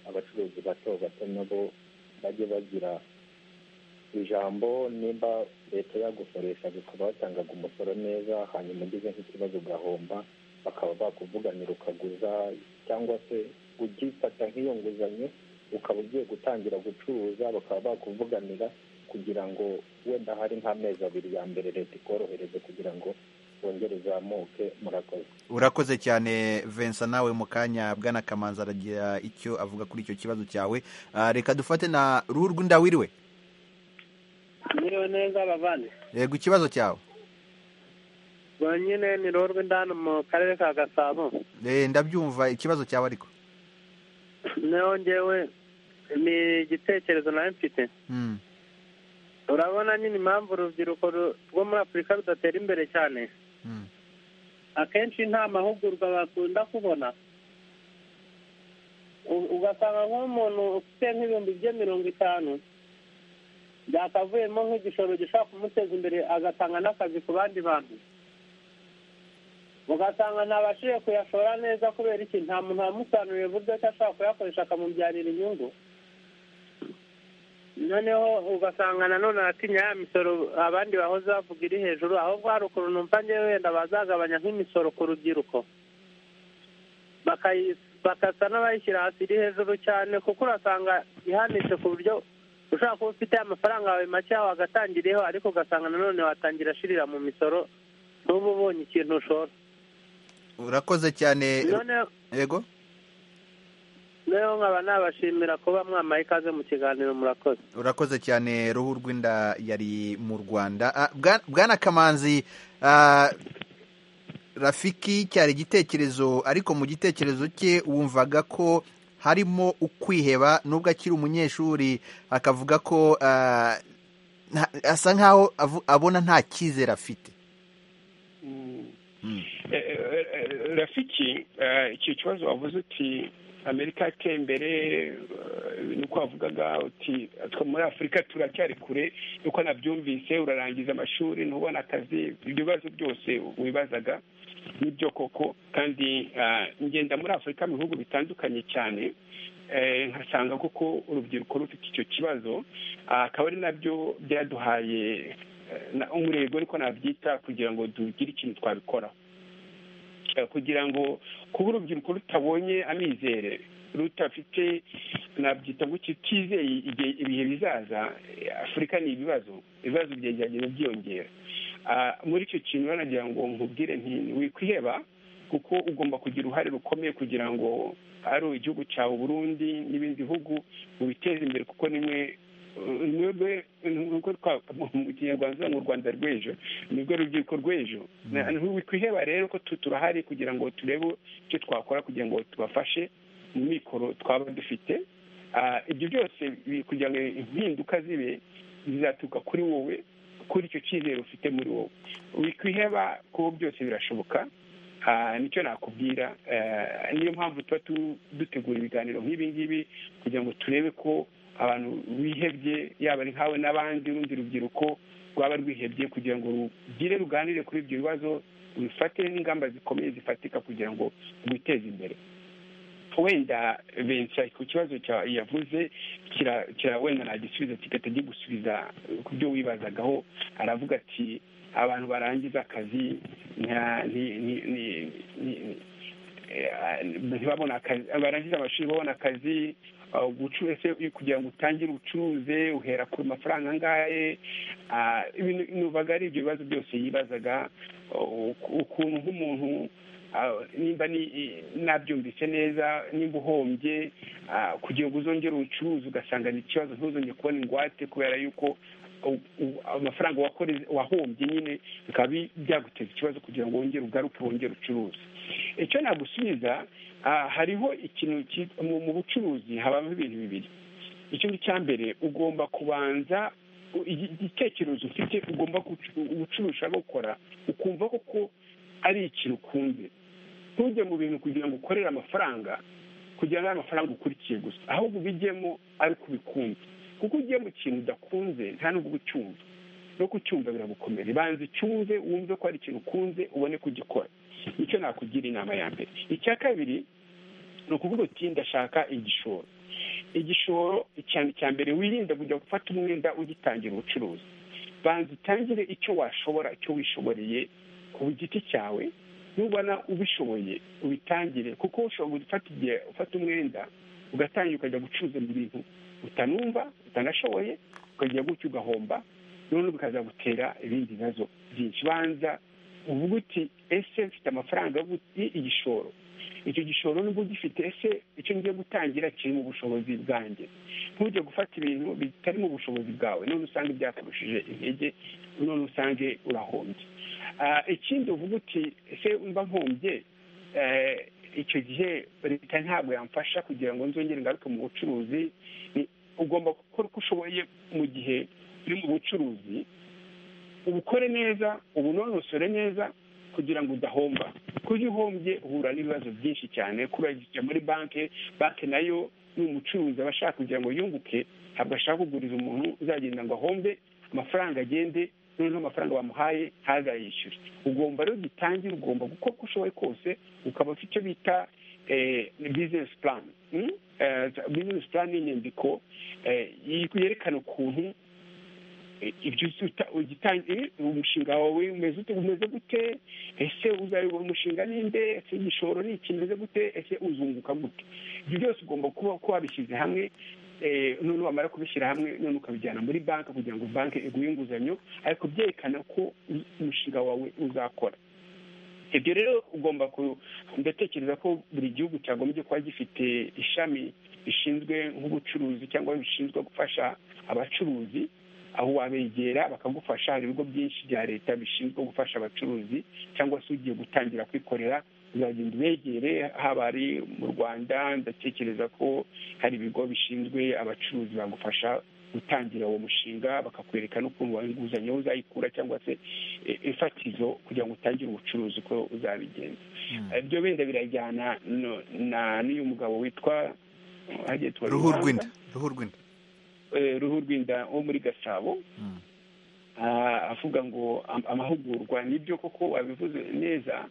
abacuruzi bato bato nabo bajye bagira ijambo nimba leta yagukoresha bakaba batangaga umusoro neza hanyuma ugize nk'ikibazo ugahomba bakaba bakuvuganira ukaguza cyangwa se ugifata nk'iyo nguzanyo ukaba ugiye gutangira gucuruza bakaba bakuvuganira kugira ngo wenda hari nk'amezi abiri ya mbere leta ikorohereze kugira ngo wongere uzamuke murakoze urakoze cyane Vincent nawe mu kanya bwana kamanzi aragira icyo avuga kuri icyo kibazo cyawe Ah, reka dufate na ruhu rw'indawiriwe Mwiriwe neza bavandi yego ikibazo cyawe rwonyine ni ruhu rw'indani mu karere ka gasabo Eh, ndabyumva ikibazo cyawe ariko naho njyewe ni igitekerezo nawe mfite Mm. urabona nyine impamvu urubyiruko ru- rwo muri afurika rudatera imbere cyane Mm. akenshi nta mahugurwa bakunda kubona U- ugasanga nk'umuntu ufite nk'ibihumbi bye mirongo itanu byakavuyemo nk'igishoro gishobora kumuteza imbere agatanga n'akazi ku bandi bantu ugasanga ntabashije kuyashora neza kubera iki nta muntu wamusanuriye uburyo ki ashobora kuyakoresha akamubyarira inyungu noneho ugasanga nanone aratinya ya misoro abandi bahoze bavuga iri hejuru ahubwo hari ukuntu numva ngewe wenda bazagabanya nk'imisoro ku rubyiruko bakayi- bagasa n'abayishyira hasi iri hejuru cyane kuko urasanga ihanitse ku buryo ushobora kuba ufite amafaranga yawe make wagatangiriyeho ariko ugasanga nanone watangira ashirira mu misoro n'uba ubonye ikintu ushora urakoze cyane noneho yego noneho nkaba nabashimira kuba mwamaye ikaze mu kiganiro murakoze urakoze cyane ruhu rw'inda yari mu rwanda Ah, Bwa- bwana kamanzi ah, rafiki cyari igitekerezo ariko mu gitekerezo cye wumvaga ko harimo ukwiheba nubwo akiri umunyeshuri akavuga ko ah, nta- asa nkaho avu- abona nta cyizere afite Eh, eh, eh, rafiki eh, icyo kibazo wavuze uti amerika yateye imbere eh, nuko wavugaga uti twe muri afurika turacyari kure nuko nabyumvise urarangiza amashuri ntubona akazi ibyo bibazo byose wibazaga nibyo koko kandi ah, ngenda muri afurika mu bihugu bitandukanye cyane eh, nkasanga koko urubyiruko rufite icyo kibazo Ah, akaba ari nabyo byaduhaye eh, na- umurego ariko nabyita kugira ngo tugire ikintu twabikoraho Eh, kugira ngo kuba urubyiruko rutabonye amizere rutafite nabyita ngo kitizeye igihe ibihe bizaza eh, afurika ni ibibazo ibibazo byegeranye byiyongera Ah, muri icyo kintu rero nagira ngo nkubwire nti wikwiheba kuko ugomba kugira uruhare rukomeye kugira ngo ari igihugu cyawe uburundi n'ibindi bihugu mubiteze imbere kuko nimwe mwebwe nuko twa- mu kinyarwanda mu rwanda rw'ejo nibwo rubyiruko rw'ejo Na- ntiwikwiheba rero ko tu- turahari kugira ngo turebe icyo twakora kugira ngo tubafashe mu mikoro twaba dufite Ah, ibyo byose bi- kugira ngo impinduka zibe bizaturuka kuri wowe kuri icyo cyizere ufite muri wowe wikwiheba ko byose birashoboka Ah, nicyo nakubwira Eh, niyo mpamvu tuba tu- dutegura ibiganiro nk'ibi ngibi kugira ngo turebe ko abantu bihebye yaba ari nkawe n'abandi urundi rubyiruko rwaba rwihebye kugira ngo rugire ruganire kuri ibyo bibazo rufate n'ingamba zikomeye zifatika kugira ngo rwiteze imbere wenda bensa ku kibazo cya- yavuze kira kira wenda nagisubiza kigahita gigusubiza ku byo wibazagaho aravuga ati abantu barangiza akazi nta- ni- ni- ni- ni- eh, ntibabona akazi barangiza amashuri babona akazi ah, ubucuruzi se kugira ngo utangire ubucuruze uhera ku mafaranga angahe ah, ibintu nubaga ari ibyo bibazo byose yibazaga oh, ukuntu nk'umuntu ah, nimba ni- i- nabyumvise neza nimba uhombye ah, kugira ngo uzongere ubucuruzi ugasanga ni ikibazo ntuzongere kubona ingwate kubera yuko u- u- amafaranga wakoreze- wahombye nyine bikaba bi- byaguteza ikibazo kugira ngo wongere ugaruke wongere ucuruze icyo nagusubiza ah, hariho ikintu cyitwa- mu mu bucuruzi habamo ibintu bibiri ikintu cya mbere ugomba kubanza u- igi- igitekerezo ufite ugomba gucu- ubucuruzi ushaka gukora ukumva koko ari ikintu ukunze ntujye mu bintu kugira ngo ukorere amafaranga kugira ngo abe amafaranga ukurikiye gusa ahubwo ubijyemo ari uko ubikunze kuko ugiye mu kintu udakunze nta nubwo ucyumva no kucyumva biragukomera banza ucyumve wumve ko hari ikintu ukunze ubone kugikora icyo nakugira inama ya mbere icya kabiri ni ukuvuga uti ndashaka igishoro igishoro icyane cya mbere wirinda kujya gufata umwenda ugitangira ubucuruzi banza utangire icyo washobora icyo wishoboreye ku giti cyawe nubona ubishoboye ubitangire kuko ushobora gufata igihe ufata umwenda ugatangira ukajya gucuruza ibintu utanumva utanashoboye ukajya gutyo ugahomba none bikazagutera ibindi bibazo byinshi banza uvuga uti ese mfite amafaranga y'igishoro icyo gishoro nubwo ugifite ese icyo ngiye gutangira kiri mu bushobozi bwanjye ntujye gufata ibintu bitari mu bushobozi bwawe none usanga byakarushije intege none usange urahombye ikindi uvuga uti ese mba nkombye icyo gihe leta ntabwo yamfasha kugira ngo nzongere ingaruke mu bucuruzi ugomba gukora uko ushoboye mu gihe uri mu bucuruzi ubukore neza ubunonosore neza kugira ngo udahomba kuko uhombye uhura n'ibibazo byinshi cyane kurajya muri banki banki nayo ni umucuruzi aba ashaka kugira ngo yunguke ntabwo ashaka kuguriza umuntu uzagenda ngo ahombe amafaranga agende noneho amafaranga bamuhaye ntazayishyure ugomba rero ugitangira ugomba gukora uko ushoboye kose ukaba ufite icyo bita bizinesi purani bizinesi purani ni inyandiko yerekana ukuntu ibyo ugitangira umushinga wawe umeze umeze gute ese uzayobora umushinga ninde ese igishoro ni iki umeze gute ese uzunguka gute ibyo byose ugomba kuba ko wabishyize hamwe none wamara kubishyira hamwe none ukabijyana muri banki kugira ngo banki iguhe inguzanyo ariko byerekana ko umushinga wawe uzakora ibyo rero ugomba ndatekereza ko buri gihugu cyagombye kuba gifite ishami rishinzwe nk'ubucuruzi cyangwa bishinzwe gufasha abacuruzi aho wabegera bakagufasha hari ibigo byinshi bya leta bishinzwe gufasha abacuruzi cyangwa se ugiye gutangira kwikorera uzagenda ubegere haba ari mu rwanda ndatekereza ko hari ibigo bishinzwe abacuruzi bagufasha gutangira uwo mushinga bakakwereka n'ukuntu wawe inguzanyo uzayikura cyangwa se ifatizo kugira ngo utangire ubucuruzi uko uzabigenza ibyo wenda birajyana n'uyu mugabo witwa ruhu rw'inda ruhu rw'inda ruhu rw'inda wo muri gasabo avuga ngo amahugurwa nibyo koko wabivuze neza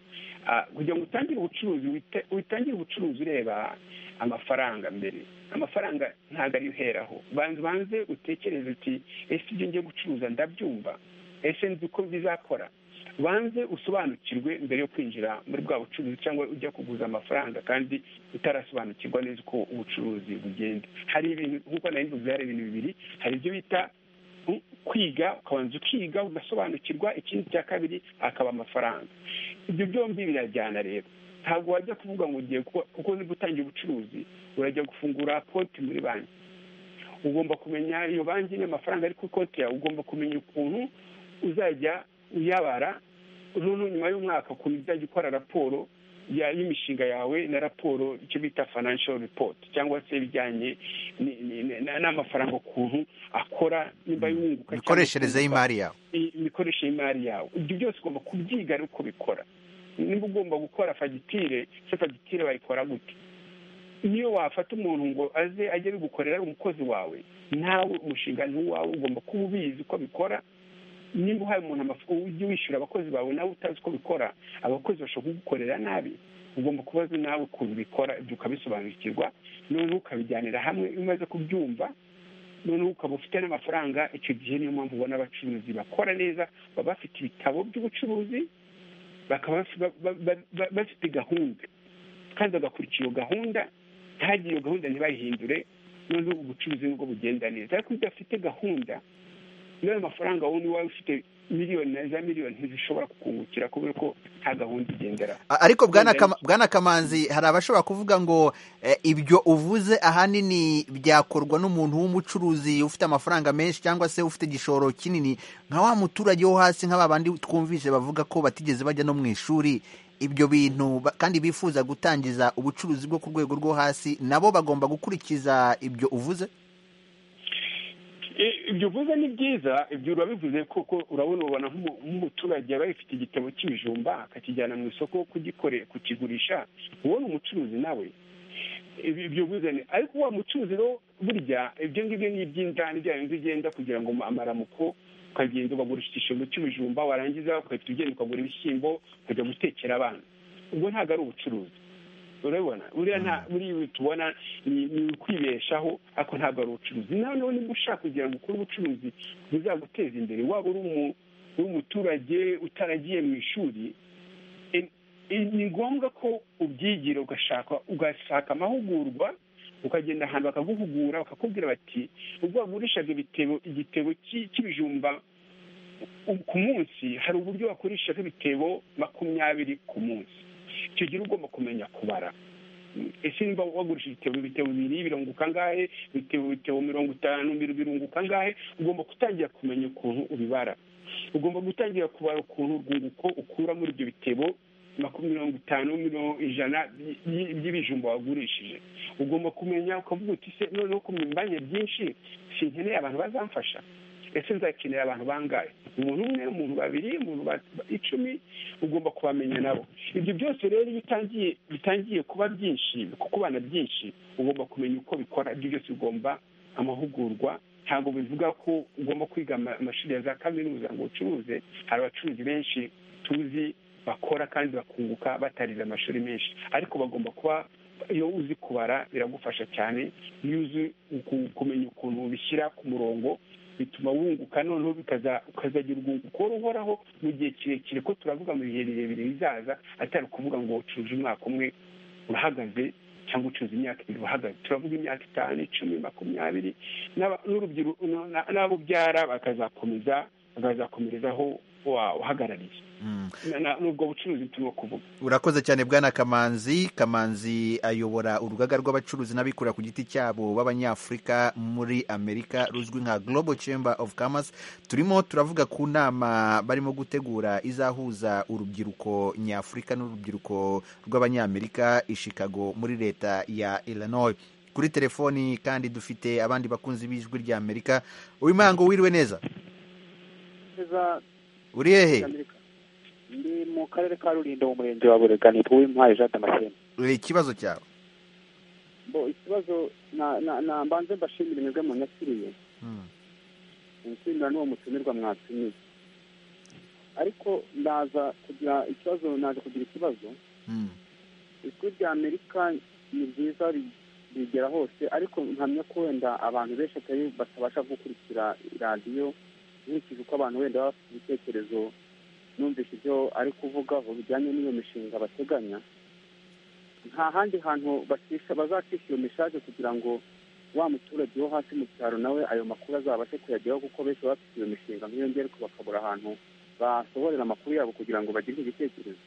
kugira ngo utangire ubucuruzi utangire ubucuruzi ureba amafaranga mbere amafaranga ntabwo ari uheraho banza ubanze utekereze uti ese ibyo ngiye gucuruza ndabyumva ese nzi uko bizakora banze usobanukirwe mbere yo kwinjira muri bwa bucuruzi cyangwa ujya kuguza amafaranga kandi utarasobanukirwa neza uko ubucuruzi bugenda hari ibintu nk'uko nari mbivuze hari ibintu bibiri hari ibyo bita kwiga ukabanza ukiga ugasobanukirwa ikindi cya kabiri akaba amafaranga ibyo byombi birajyana rero ntabwo wajya kuvuga ngo ugiye kuko uri gutangira ubucuruzi urajya gufungura konti muri banki ugomba kumenya iyo banki n'amafaranga ari ku konti yawe ugomba kumenya ukuntu uzajya uyabara noneho nyuma y'umwaka ukuntu uzajya ukora raporo y'imishinga yawe na raporo icyo bita financial report cyangwa se ibijyanye n'amafaranga ukuntu akora nimba yunguka imikoreshereze y'imari yawe imikoreshereze y'imari yawe ibyo byose ugomba kubyiga ari uko bikora niba ugomba gukora fagitire se fagitire bayikora gute niyo wafata umuntu ngo aze ajye bigukorera ari umukozi wawe nawe umushinga ni uwawe ugomba kuba ubizi uko bikora nimba uhaye umuntu amafaranga ujye wishyura abakozi bawe nawe utazi uko bikora abakozi bashobora kugukorera nabi ugomba kubaza nawe ukuntu bikora ibyo ukabisobanukirwa noneho ukabijyanira hamwe iyo umaze kubyumva noneho ukaba ufite n'amafaranga icyo gihe niyo mpamvu ubona abacuruzi bakora neza baba bafite ibitabo by'ubucuruzi bakaba bafite gahunda kandi bagakurikira iyo gahunda ntihagire iyo gahunda ntibayihindure noneho ubucuruzi nibwo bugenda neza ariko iyo udafite gahunda n'ayo mafaranga wowe niba ufite miliyoni na za miliyoni ntizishobora kukungukira kubera ko nta gahunda igendera ariko bwana kamanzi hari abashobora kuvuga ngo ibyo uvuze ahanini byakorwa n'umuntu w'umucuruzi ufite amafaranga menshi cyangwa se ufite igishoro kinini nka wa muturage wo hasi nka ba bandi twumvise bavuga ko batigeze bajya no mu ishuri ibyo bintu kandi bifuza gutangiza ubucuruzi bwo ku rwego rwo hasi nabo bagomba gukurikiza ibyo uvuze ibyo uvuze ni byiza ibyo urabivuze kuko urabona ubona nk'umuturage aba yifite igitabo cy'ibijumba akakijyana mu isoko kugikore kukigurisha ubona umucuruzi nawe ibyo uvuze ni ariko wa mucuruzi rero burya ibyo ngibyo ni iby'indani bya bindi ugenda kugira ngo amaramuko ukagenda ukagura igishombo cy'ibijumba warangiza ugahita ugenda ukagura ibishyimbo ukajya gutekera abana ubwo ntabwo ari ubucuruzi urabibona buriya nta buriya ibi tubona ni ni ukwibeshaho ariko ntabwo ari ubucuruzi nawe niba ushaka kugira ngo ukore ubucuruzi buzaguteza imbere waba uri umu- uri umuturage utaragiye mu ishuri e- e- ni ngombwa ko ubyigira ugashaka ugashaka amahugurwa ukagenda ahantu bakaguhugura bakakubwira bati ubwo wagurishaga ibitebo igitebo cy'i- cy'ibijumba u- ku munsi hari uburyo wakoreshaho ibitebo makumyabiri ku munsi icyo gihe uba ugomba kumenya kubara ese niba wagurisha ibitebo ibitebo bibiri birunguka angahe ibitebo ibitebo mirongo itanu biri- birunguka angahe ugomba gutangira kumenya ukuntu ubibara ugomba gutangira kubara ukuntu urwunguko ukura muri ibyo bitebo makumyabiri mirongo itanu mirongo ijana by- by- by'ibijumba wagurishije ugomba kumenya ukavuga uti se noneho kumenya byinshi sinkeneye abantu bazamfasha ese nzakenera abantu bangahe umuntu umwe umuntu babiri umuntu ba- ba- icumi ugomba kubamenya nabo ibyo byose rero iyo utangiye bitangiye kuba byinshi kukubana byinshi ugomba kumenya uko bikora ibyo byose ugomba amahugurwa ntabwo bivuga ko ugomba kwiga ama- amashuri ya za kaminuza ngo ucuruze hari abacuruzi benshi tuzi bakora kandi bakunguka batarize amashuri menshi ariko bagomba kuba iyo uzi kubara biragufasha cyane iyo uzi uku- kumenya ukuntu ubishyira ku murongo bituma wunguka noneho bikaza- ukazagira urwunguko ruhoraho mu gihe kirekire ko turavuga mu bihe birebire bizaza atari ukuvuga ngo ucuruje umwaka umwe urahagaze cyangwa ucuruza imyaka ibiri uhagaze turavuga imyaka itanu icumi makumyabiri n'aba- n'urubyiruko na- n'abo ubyara bakazakomeza bakazakomerezaho wa- uhagarariye Na- na- n'ubwo bucuruzi turimo kuvuga urakoze cyane bwana kamanzi kamanzi ayobora urugaga rw'abacuruzi n'abikorera ku giti cyabo b'abanyafurika muri amerika ruzwi nka global chamber of commerce turimo turavuga ku nama barimo gutegura izahuza urubyiruko nyafurika n'urubyiruko rw'abanyamerika i chicago muri leta ya illinois kuri telefoni kandi dufite abandi bakunzi b'ijwi rya amerika uwimango wiriwe neza uri hehe ndi mu karere ka rurindo mu murenge wa burega nitwa uwintwari jean damascene Eh, ikibazo cyawe bo ikibazo na- na- na- mbanze mbashimire mwebwe munyakiriye Mm. nshimira n'uwo mutumirwa mwatumiye ariko ndaza kugira ikibazo naje kugira ikibazo Mm. ijwi rya amerika ni ryiza ri- rigera hose ariko nkamya ko wenda abantu benshi atari batabasha gukurikira radiyo nkurikije uko abantu wenda baba bafite ibitekerezo numvise ibyo ari kuvugaho bijyanye n'iyo mishinga bateganya nta handi hantu bacisha bazacisha iyo message kugira ngo wa muturage wo hasi mu cyaro nawe ayo makuru azabashe kuyageraho kuko benshi baba bafite iyo mishinga nk'iyo ngiyo ariko bakabura ahantu basohorera amakuru yabo kugira ngo bagire igitekerezo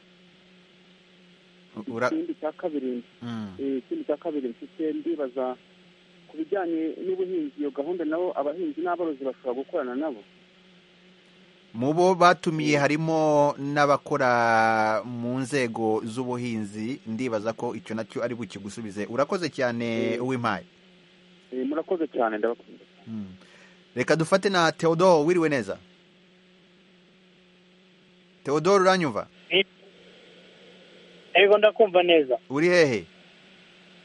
Ura- ikindi cya kabiri Mm. eh, ikindi cya kabiri mfite ndibaza ku bijyanye n'ubuhinzi iyo gahunda nabo abahinzi n'aborozi bashobora gukorana nabo mu bo batumiye harimo n'abakora mu nzego z'ubuhinzi ndibaza ko icyo nacyo ari bukigusubize urakoze cyane uw'impaye Eh, murakoze cyane ndabakunda reka dufate na theodore wiriwe neza theodore uranyumva yego ndakumva neza uri hehe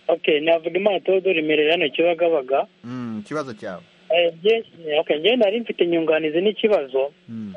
okay navuga imana teodori merera hano kibagabaga Mm, ikibazo cyawe Eh, nge- okay njyewe nari mfite inyunganizi n'ikibazo Mm.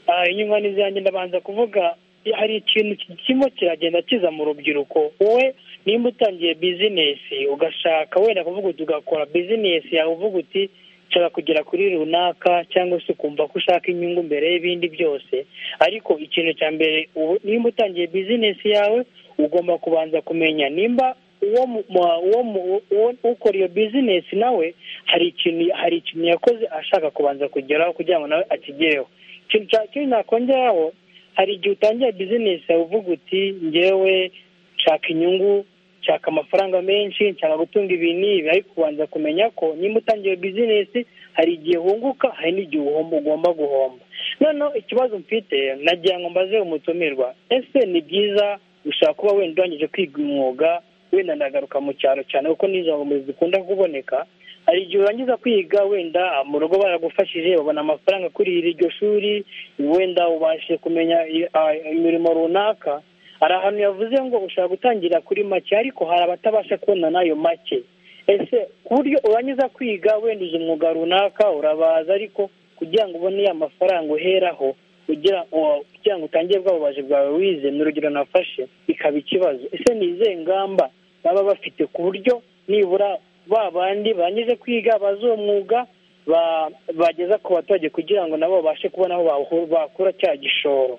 Ah, inyunganizi yanjye ndabanza kuvuga eh, hari ikintu ki- kirimo kiragenda kiza mu rubyiruko wowe nimba utangiye bizinesi ugashaka wenda kuvuga uti ugakora bizinesi yawe uvuga uti nshobora kugera kuri runaka cyangwa se ukumva ko ushaka inyungu mbere y'ibindi byose ariko ikintu cya mbere ubu- nimba utangiye bizinesi yawe ugomba kubanza kumenya nimba uwo mu- mu- uwo mu- uwo ukora iyo bizinesi nawe hari ikintu hari ikintu yakoze ashaka kubanza kugeraho kugira ngo nawe akigereho ikintu cya kindi nakongeraho hari igihe utangira bizinesi yawe uvuga uti ngewe nshaka inyungu nshaka amafaranga menshi nshaka gutunga ibi n'ibi ariko ubanza kumenya ko nimba utangiye bizinesi hari igihe wunguka hari n'igihe uhomba ugomba guhomba noneho ikibazo mfite nagira ngo mbaze umutumirwa ese ni byiza ushaka kuba wenda urangije kwiga umwuga wenda ndagaruka mu cyaro cyane kuko ni intungamubiri zikunda kuboneka hari igihe urangiza kwiga wenda mu rugo baragufashije babona amafaranga kurihira iryo shuri wenda ubashije kumenya i- a- imirimo runaka hari ahantu yavuze ngo ushaka gutangira kuri make ariko hari abatabasha kubona n'ayo make ese ku buryo urangiza kwiga wenda uzi umwuga runaka urabaza ariko kugira ngo ubone ya mafaranga uheraho kugira uwo- kugira ngo utangire bwa bubaji bwawe wize ni urugero nafashe ikaba ikibazo ese ni izihe ngamba baba bafite ku buryo nibura ba bandi barangije kwiga bazi uwo mwuga ba- bageza ku baturage kugira ngo nabo babashe kubona aho bahu- bakura cya gishoro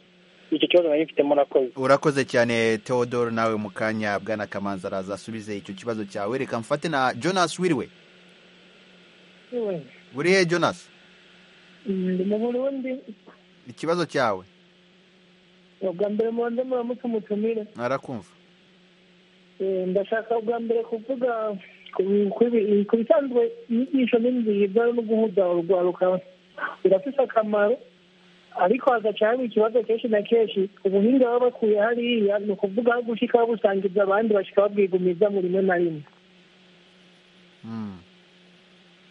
icyo kibazo nari mfitemo murakoze urakoze cyane theodore nawe mu kanya bwana kamanzi araza asubize icyo kibazo cyawe reka mfate na jonas wiriwe buriye jonas ndi mu burundi ikibazo cyawe ubwa mbere mubanze muramutse mutumire narakumva Eh, ndashaka ubwa mbere kuvuga ku- ku bi- ku bisanzwe inyigisho n'inziga no guhuza urwaruka birafite akamaro ariko hagacaho ikibazo kenshi na kenshi ubuhinga baba bakuye hariya ni ukuvuga aho gushyika babusangiza abandi bashyika babwigumiza mu rimwe na rimwe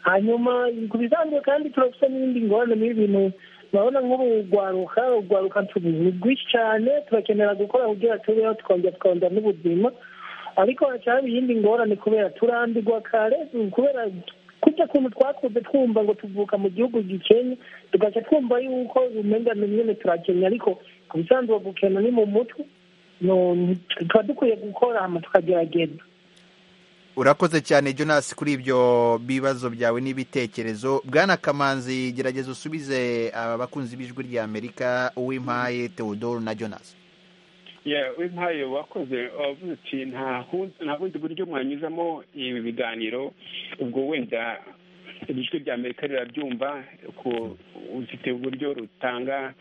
hanyuma ku bisanzwe kandi turafite n'ibindi ngorane n'ibintu urabona nk'ubu rwaruka urwaruka ni rwinshi cyane turakenera gukora kugira tubeho tukongera tukongera n'ubuzima ariko hacyaho iyindi ngorane kubera turambirwa kare kubera kujya kuntu twakuze twumva ngo tuvuka mu gihugu gikenya tugahita twumva yuko umenga ni nyine turakenya ariko ku bisanzwe gukena ni mu mutwe no- tuba dukwiye gukora hama tukagerageza urakoze cyane jonas kuri ibyo bibazo byawe n'ibitekerezo bwana kamanzi gerageza usubize aba bakunzi b'ijwi rya amerika uwimpaye theodore na jonas Yeah, wimpaye wakoze wavuze uti nta hundi- nta bundi buryo mwanyuzamo ibi biganiro ubwo wenda ijwi rya amerika rirabyumva ku ufite uburyo rutanga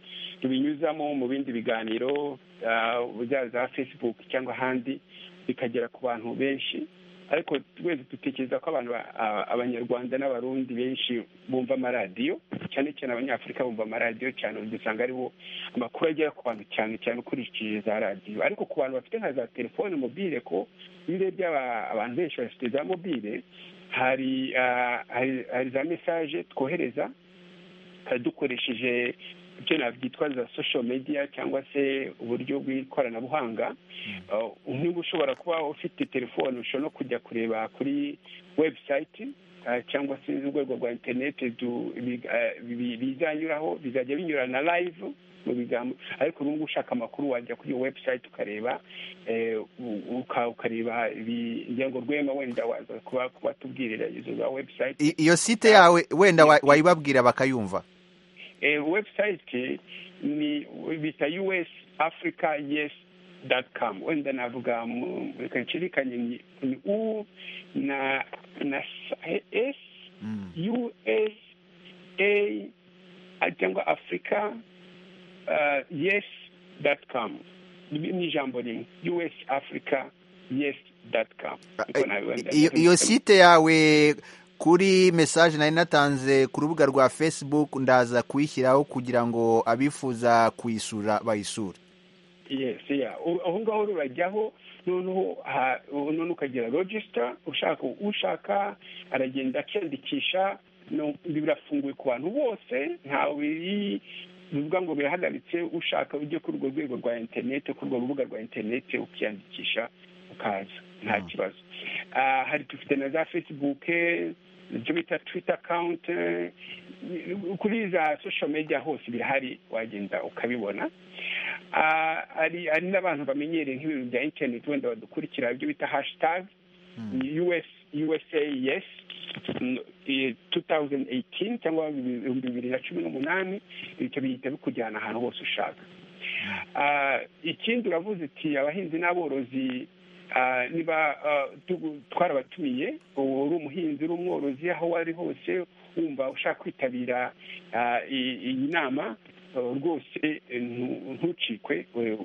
rubinyuzamo mu bindi biganiro ah, bya za facebook cyangwa ahandi bikagera ku bantu benshi ariko twese dutekereza ko abantu ba- a- abanyarwanda n'abarundi benshi bumva amaradiyo cyane cyane abanyafurika bumva amaradiyo cyane dusanga aribo amakuru agera ku bantu cyane cyane ukurikije za radiyo ariko ku bantu bafite nka za telefone mobile ko iyo urebye aba- abantu benshi bafite za mobile hari ah, hari- hari za mesaje twohereza eh, dukoresheje ibyo nabyitwa za social media cyangwa se uburyo bw'ikoranabuhanga Eh, niba ushobora kuba ufite telefone ushobora no kujya kureba kuri website eh, cyangwa se urwego rwa interineti du- bi- eh, bi- bizanyuraho bizajya binyura na live mu bigambo ariko n'ubwo ushaka amakuru wajya kuri iyo website ukareba eh, u- uka- ukareba ibijya ngo rwema wenda waza kuba kubatubwirira izo za website I- iyo site yawe wenda wa- wayibabwira bakayumva Eh, website ni bita us africa yes dot com wenda navuga mu- reka nshirikanye ni ni u na na s S, us a a- cyangwa africa uh, yes dot com ni ni ijambo rimwe us africa yes dot com Niko nabibona. iyo iyo site yawe kuri message nari natanze ku rubuga rwa facebook ndaza kuyishyiraho kugira ngo abifuza kuyisura bayisure yes yeah U- aho ngaho rurajyaho noneho ha- noneho ukagira register ushaka ushaka aragenda akiyandikisha no- birafunguye ku bantu bose ntawe biri bivuga ngo birahagaritse ushaka ujye kuri urwo rwego rwa interineti kuri urwo rubuga rwa interineti ukiyandikisha ukaza nta kibazo Ah, hari dufite na za facebook ibyo bita twita akawunti kuri za social media hose birahari wagenda ukabibona Ah, hari hari n'abantu bamenyereye nk'ibintu bya interineti wenda badukurikira ibyo bita hashtag US, usa yes mm, eh, 2018 cyangwa ibihumbi bibiri na cumi n'umunani ibyo bihita bikujyana ahantu hose ushaka Ah, ikindi uravuze uti abahinzi n'aborozi ah, niba ah, tugu- twarabatumiye ubu uri umuhinzi uri umworozi aho wari hose wumva ushaka kwitabira ah, i- iyi nama ah, rwose eh, ntu- ntucikwe eh,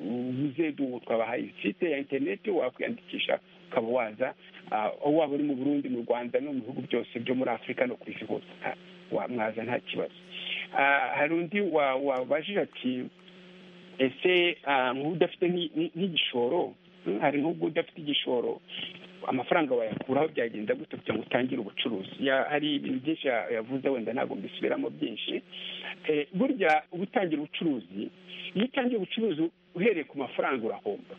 uze du- twabahaye site ya interineti wakwiyandikisha ukaba waza ah, aho waba uri mu burundi mu rwanda no mu bihugu byose byo muri afurika no ku isi hose nta- wa- mwaza nta kibazo Ah, hari undi wa- wabajije ati ese ah, nk'udafite nki- nki- nk'igishoro mm, hari nk'ubwo udafite igishoro amafaranga wayakuraho byagenda gute kugira ngo utangire ubucuruzi Ya- hari ibintu byinshi ya- yavuze wenda ntabwo mbisubiramo byinshi Eh, burya gutangira ubucuruzi iyo utangiye ubucuruzi uhereye ku mafaranga urahomba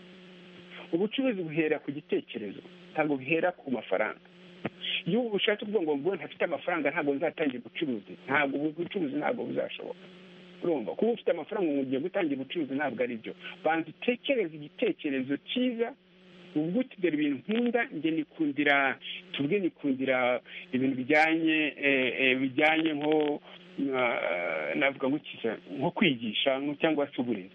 ubucuruzi buhera ku gitekerezo ntabwo buhera ku mafaranga igihugu bishatse kuvuga ngo ngo ntafite amafaranga ntabwo nzatangira ubucuruzi ntabwo ubucuruzi ntabwo buzashoboka urumva kuba ufite amafaranga ngo ugiye gutangira ubucuruzi ntabwo ari byo banza utekereze igitekerezo cyiza ubwo utidera ibintu nkunda njye nikundira tubwe nikundira ibintu bijyanye bijyanye nko navuga nk'ikiza nko kwigisha cyangwa se uburezi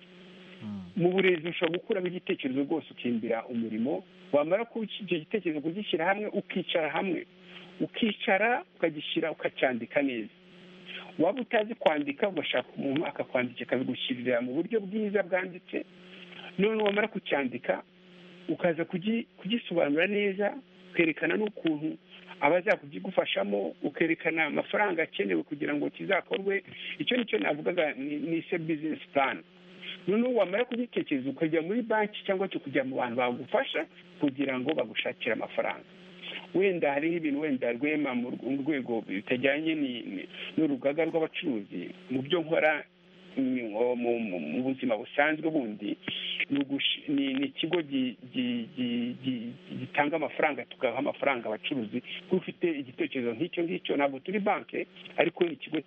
mu burezi ushobora gukuramo igitekerezo rwose ukimbira umurimo wamara kuba icyo gitekerezo kugishyira hamwe ukicara hamwe ukicara ukagishyira ukacyandika neza waba utazi kwandika ugashaka umuntu akakwandika akabigushyirira mu buryo bwiza bwanditse none wamara kucyandika ukaza kugisobanura neza ukerekana n'ukuntu abaza kugifashamo ukerekana amafaranga akenewe kugira ngo kizakorwe icyo ni cyo navugaga ni se bizinesi purani noneho wamara kugitekereza ukajya muri banki cyangwa se kujya mu bantu bagufasha kugira ngo bagushakire amafaranga wenda hariho ibintu wenda rwema mu rwego bitajyanye n'urugaga rw'abacuruzi mu byo nkora mu buzima busanzwe bundi ni ikigo gitanga amafaranga tugaha amafaranga abacuruzi kuko ufite igitekerezo nk'icyo ngicyo ntabwo turi banki ariko ni ikigo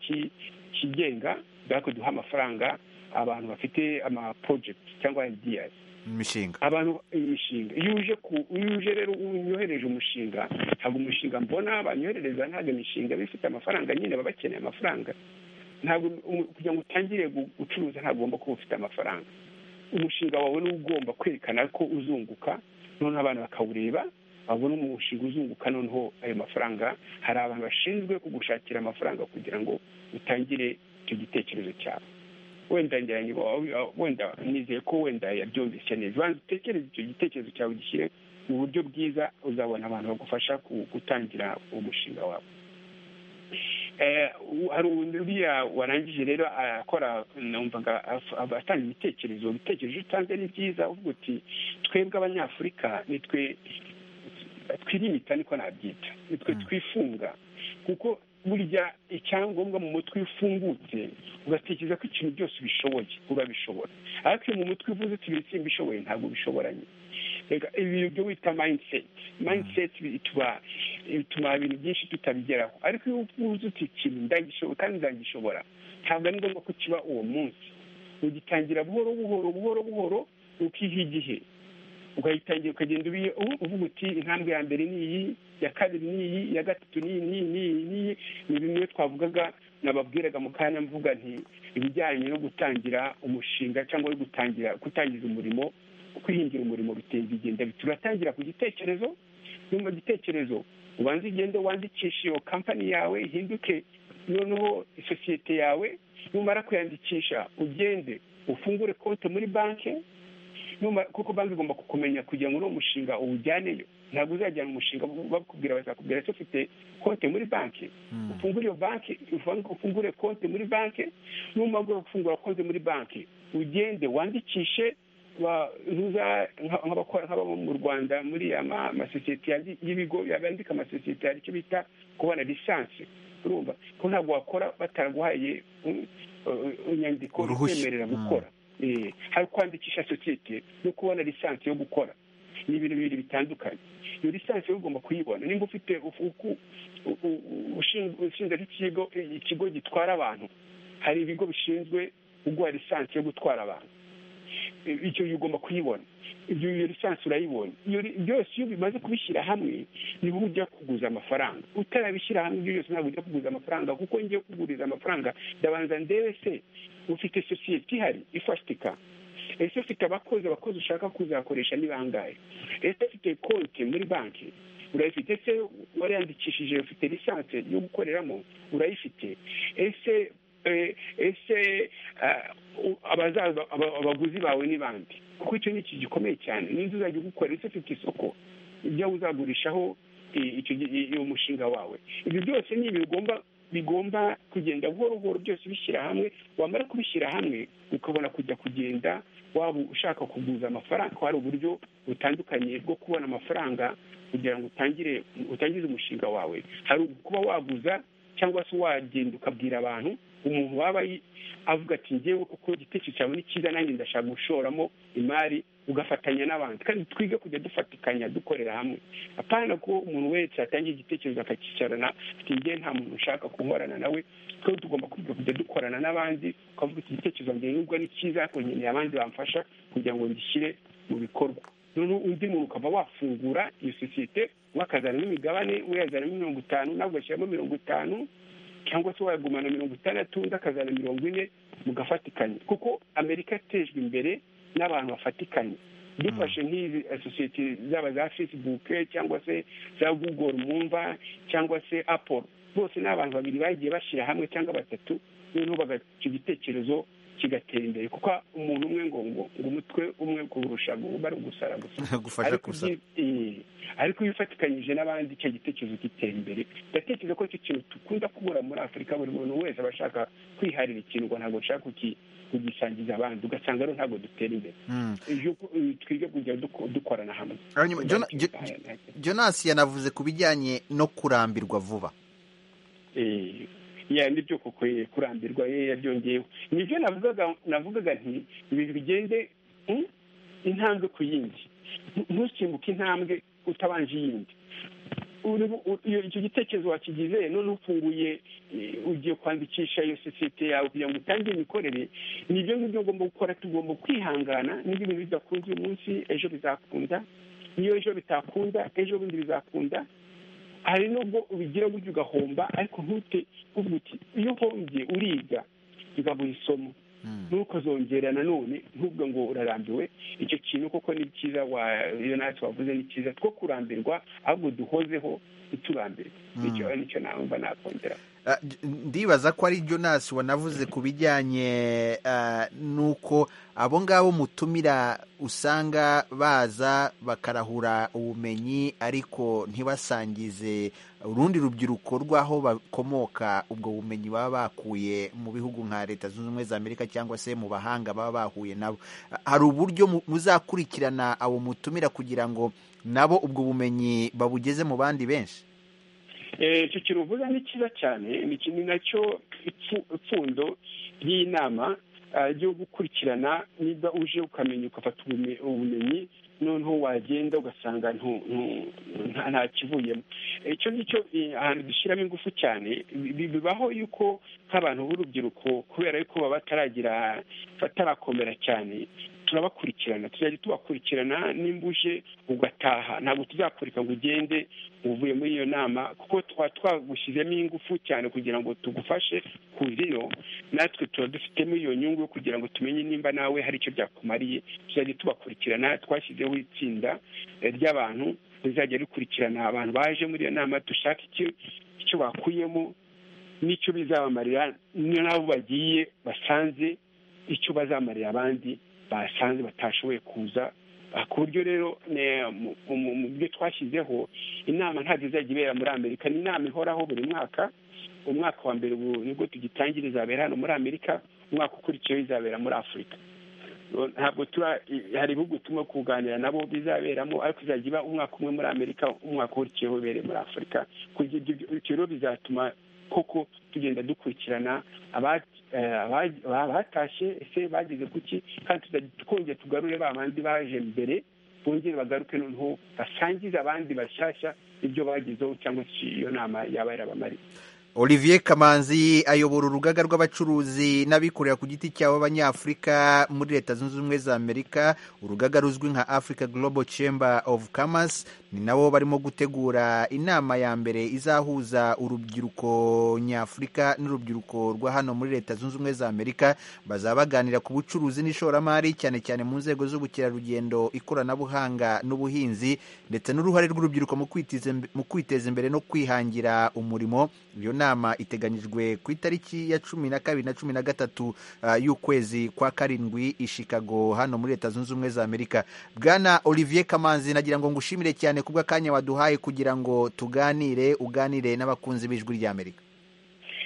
kigenga duhaka duha amafaranga abantu bafite amapurojegiti cyangwa idiyasi imishinga abantu imishinga iyo uje ku iyo uje rero unyohereje umushinga ntabwo umushinga mbona banyoherereza ntabwo imishinga bifite amafaranga nyine baba bakeneye amafaranga ntabwo kugira ngo utangire gucuruza ntabwo ugomba kuba ufite amafaranga umushinga wawe ni ugomba kwerekana ko uzunguka noneho abantu bakawureba babona umushinga uzunguka noneho ayo mafaranga hari abantu bashinzwe kugushakira amafaranga kugira ngo utangire icyo gitekerezo cyawe wenda wenda nizeye ko wenda yabyumvise neza banza utekereze icyo gitekerezo cyawe gishyire mu buryo bwiza uzabona abantu bagufasha gutangira umushinga wawe hari uriya warangije rero akora numvaga atanga ibitekerezo ibitekerezo utanze ni byiza uvuga uti twebwe abanyafurika nitwe twirimita niko nabyita nitwe twifunga kuko burya icyangombwa mu mutwe iyo ufungutse ugatekereza ko ikintu byose ubishoboye urabishobora ariko iyo mu mutwe uvuze uti biri simbishoboye ntabwo ubishoboranye reka ibintu byo wita mayindiseti mayindiseti bituma bituma ibintu byinshi tutabigeraho ariko iyo uvuze uti ikintu ndagishobora kandi ndagishobora ntabwo ari ngombwa ko kiba uwo munsi ugitangira buhoro buhoro buhoro buhoro ukiha igihe ukayitangira ukagenda uvuga uti intambwe ya mbere ni iyi ya kabiri ni iyi iya gatatu ni iyi n'iyi n'iyi n'iyi ni bimwe twavugaga nababwiraga mu kanya mvuga nti ibijyanye no gutangira umushinga cyangwa gutangira gutangiza umurimo kwihingira umurimo biteye bigenda turatangira ku gitekerezo nyuma gitekerezo ubanze ugende wandikishe iyo kampani yawe ihinduke noneho isosiyete yawe numara kuyandikisha ugende ufungure konti muri banki kuko banki igomba kukumenya kugira ngo uno mushinga uwujyaneyo ntabwo uzajyana umushinga bakubwira bazakubwira ko ufite konti muri banki ufungure iyo banki ufungure konti muri banki n'umumaro wo gufungura konti muri banki ugende wandikishe nk'abakora nk'ababa mu rwanda muri amasosiyete y'ibigo yandika amasosiyete hari icyo bita kubona lisansi urumva ko ntabwo wakora bataraguhaye inyandiko ikwemerera gukora hari kwandikisha sosiyete no kubona lisansi yo gukora ni ibintu bibiri bitandukanye iyo lisansi ugomba kuyibona nimba ufite ushinzwe nk'ikigo ikigo gitwara abantu hari ibigo bishinzwe uguha lisansi yo gutwara abantu icyo ugomba kuyibona iyo lisansi urayibonye byose iyo bimaze kubishyira hamwe niho ujya kuguza amafaranga utarabishyira hamwe ibyo byose ntabwo ujya kuguza amafaranga kuko ngiye kuguriza amafaranga ndabanza ndebe se ufite sosiyete ihari ifatika ese ufite abakozi abakozi ushaka kuzakoresha ni bangahe ese ufite konti muri banki urayifite se wariyandikishije ufite lisansi yo gukoreramo urayifite ese ese abazaza abaguzi bawe ni bandi kuko icyo ni iki gikomeye cyane n'inzu uzajya ugukora ese ufite isoko ibyo uzagurishaho uyu mushinga wawe ibyo byose ni ibintu ugomba bigomba kugenda buhoro buhoro byose bishyira hamwe wamara kubishyira hamwe ukabona kujya kugenda waba ushaka kuguza amafaranga ko hari uburyo butandukanye bwo kubona amafaranga kugira ngo utangire utangize umushinga wawe hari kuba waguza cyangwa se wagenda ukabwira abantu umuntu waba avuga ati ngewe kuko igitekerezo cyawe ni cyiza nanjye ndashaka gushoramo imari ugafatanya n'abandi kandi twige kujya dufatikanya dukorera hamwe apana ko umuntu wese atangiye igitekerezo akakicarana ati njye nta muntu ushaka guhorana nawe twe tugomba kwiga kujya dukorana n'abandi ukavuga iki gitekerezo ngenurwa ni cyiza ariko nkeneye abandi bamfasha kugira ngo ngishyire mu bikorwa noneho undi muntu ukaba wafungura iyo sosiyete wakazanamo imigabane uyazanamo mirongo itanu nawe ugashyiramo mirongo itanu cyangwa se wayagumana mirongo itandatu undi akazana mirongo ine mugafatikanya kuko amerika yatejwe imbere n'abantu bafatikanye dufashe nk'izi sosiyete zaba za facebook cyangwa se za google mwumva cyangwa se apple bose ni abantu babiri bagiye bashyira hamwe cyangwa batatu noneho bagaca igitekerezo kigatera imbere kuko umuntu umwe ngo ngo ngo umutwe umwe kurusha guba ari ugusara gusa Gufasha Ariko gusara. ibyi- eh, ariko iyo ufatikanyije n'abandi icyo gitekerezo gitera imbere ndatekereza ko icyo kintu dukunda kubura muri afurika buri muntu wese aba ashaka kwiharira ikintu ngo ntabwo nshaka kuki- kugisangiza abandi ugasanga rero ntabwo dutera imbere Mm. Iyo- eh, twige kujya duko- dukorana hamwe Hanyuma, Jona- Jo- jonasi yanavuze ku bijyanye no kurambirwa vuba Eh, ya nibyo koko eh, kurambirwa ye yabyongeyeho nibyo navugaga navugaga nti ibintu bigende mm, intambwe ku yindi Ntu- ntusimbuke intambwe utabanje iyindi Uri- u- iyo- icyo gitekerezo wakigize noneho ufunguye eh, ugiye kwandikisha iyo sosiyete yawe kugira ngo utangire imikorere ni ibyo ngibyo ugomba gukora tugomba kwihangana n'ibyo bintu bidakunze uyu munsi ejo bizakunda niyo ejo bitakunda ejo bundi bizakunda hari nubwo ubigira gutyo ugahomba ariko ntute uvuga uti iyo uhombye uriga bikabura isomo ntukazongera nanone ntubwo ngo urarambiwe icyo kintu koko ni cyiza wa iyo natwe wavuze ni cyiza two kurambirwa ahubwo duhozeho ntiturambirwe nicyo nicyo nabumva nakongera Ah, j- ndibaza ko ari Jonas wanavuze ku bijyanye ah, n'uko abo ngabo mutumira usanga baza bakarahura ubumenyi ariko ntibasangize urundi rubyiruko rw'aho bakomoka ubwo bumenyi baba bakuye mu bihugu nka leta zunze ubumwe za amerika cyangwa se mu bahanga baba bahuye nabo Ah, hari uburyo mu- muzakurikirana abo mutumira kugira ngo nabo ubwo bumenyi babugeze mu bandi benshi Eh, icyo kintu uvuga ni cyiza cyane ni iki- ni nacyo ipfu- ipfundo ry'iyi nama ah, ryo gukurikirana niba uje ukamenya ugafata ubume- ubumenyi noneho wagenda ugasanga ntu- ntu- nta nta kivuyemo Eh, icyo ngicyo eh, ahantu dushyiramo ingufu cyane bi- bi- bibaho yuko nk'abantu b'urubyiruko kubera yuko baba bataragira batarakomera cyane turabakurikirana tuzajya tubakurikirana nimba uje ugataha ntabwo tuzakurika ngo ugende uvuye muri iyo nama kuko twa twagushyizemo ingufu cyane kugira ngo tugufashe kuza iyo natwe tuba dufitemo iyo nyungu yo kugira ngo tumenye nimba nawe hari icyo byakumariye tuzajya tubakurikirana twashyizeho itsinda eh, ry'abantu rizajya rikurikirana abantu baje muri iyo nama dushaka icyo icyo bakuyemo n'icyo bizabamarira n'abo bagiye basanze icyo bazamarira abandi basanze batashoboye kuza Ah, ku buryo rero ne- mu- mu mu byo twashyizeho inama ntabwo izajya ibera muri amerika ni inama ihoraho buri mwaka umwaka wa mbere ubu nibwo tugitangira izabera hano muri amerika umwaka ukurikiyeho izabera muri afurika Ro- ntabwo tura i- hari ibihugu turimo kuganira nabo bizaberamo ariko izajya iba umwaka umwe muri amerika umwaka ukurikiyeho ibere muri afurika kugira ibyo byo- ibyo rero bizatuma koko tugenda dukurikirana aba- eh, aba- aba- abatashye ese bageze kuki kandi tuzajya twongera tugarure ba bandi baje mbere bongere bagaruke noneho basangize abandi bashyashya ibyo bagezeho cyangwa se iyo nama yaba yarabamariye olivier kamanzi ayobora urugaga rw'abacuruzi n'abikorera ku giti cyabo b'abanyafurika muri leta zunze ubumwe za amerika urugaga ruzwi nka africa global chamber of commerce ni nabo barimo gutegura inama ya mbere izahuza urubyiruko nyafurika n'urubyiruko rwa hano muri leta zunze ubumwe za amerika bazaba baganira ku bucuruzi n'ishoramari cyane cyane mu nzego z'ubukerarugendo ikoranabuhanga n'ubuhinzi ndetse n'uruhare rw'urubyiruko mu kwitiza imbe- mu kwiteza imbere no kwihangira umurimo iyo nama iteganyijwe ku itariki ya cumi na kabiri na cumi na gatatu ah, y'ukwezi kwa karindwi i Chicago hano muri leta zunze ubumwe za amerika bwana olivier kamanzi nagira ngo ngushimire cyane ku bw'akanya waduhaye kugira ngo tuganire uganire n'abakunzi b'ijwi rya amerika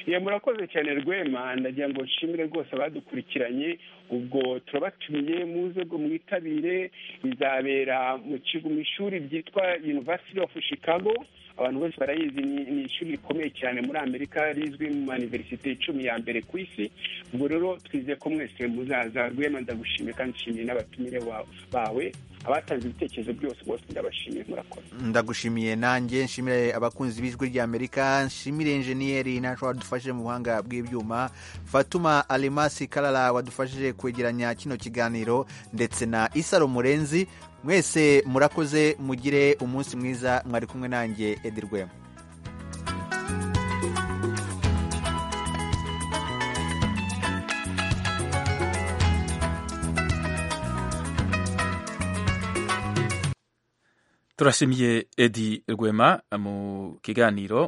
Ya, murakoze cyane rwema ndagira ngo nshimire rwose abadukurikiranye ubwo turabatumiye muze ngo mwitabire bizabera mu kigo mu ishuri ryitwa university of chicago abantu bose barayizi ni ni ishuri rikomeye cyane muri amerika rizwi mu maniverisite icumi ya mbere ku isi ubwo rero twizeye ko mwese muzaza rwema ndagushimiye kandi nshimiye n'abatumire ba- bawe abatanze ibitekerezo byose bose ndabashimiye murakoze ndagushimiye nanjye nshimire abakunzi b'ijwi ry'amerika nshimire enjeniyeri nashwa wadufashije mu buhanga bw'ibyuma fatuma alemasi karara wadufashije kwegeranya kino kiganiro ndetse na isaro murenzi mwese murakoze mugire umunsi mwiza mwari kumwe nanjye edi rwema turashimiye edi rwema mu kiganiro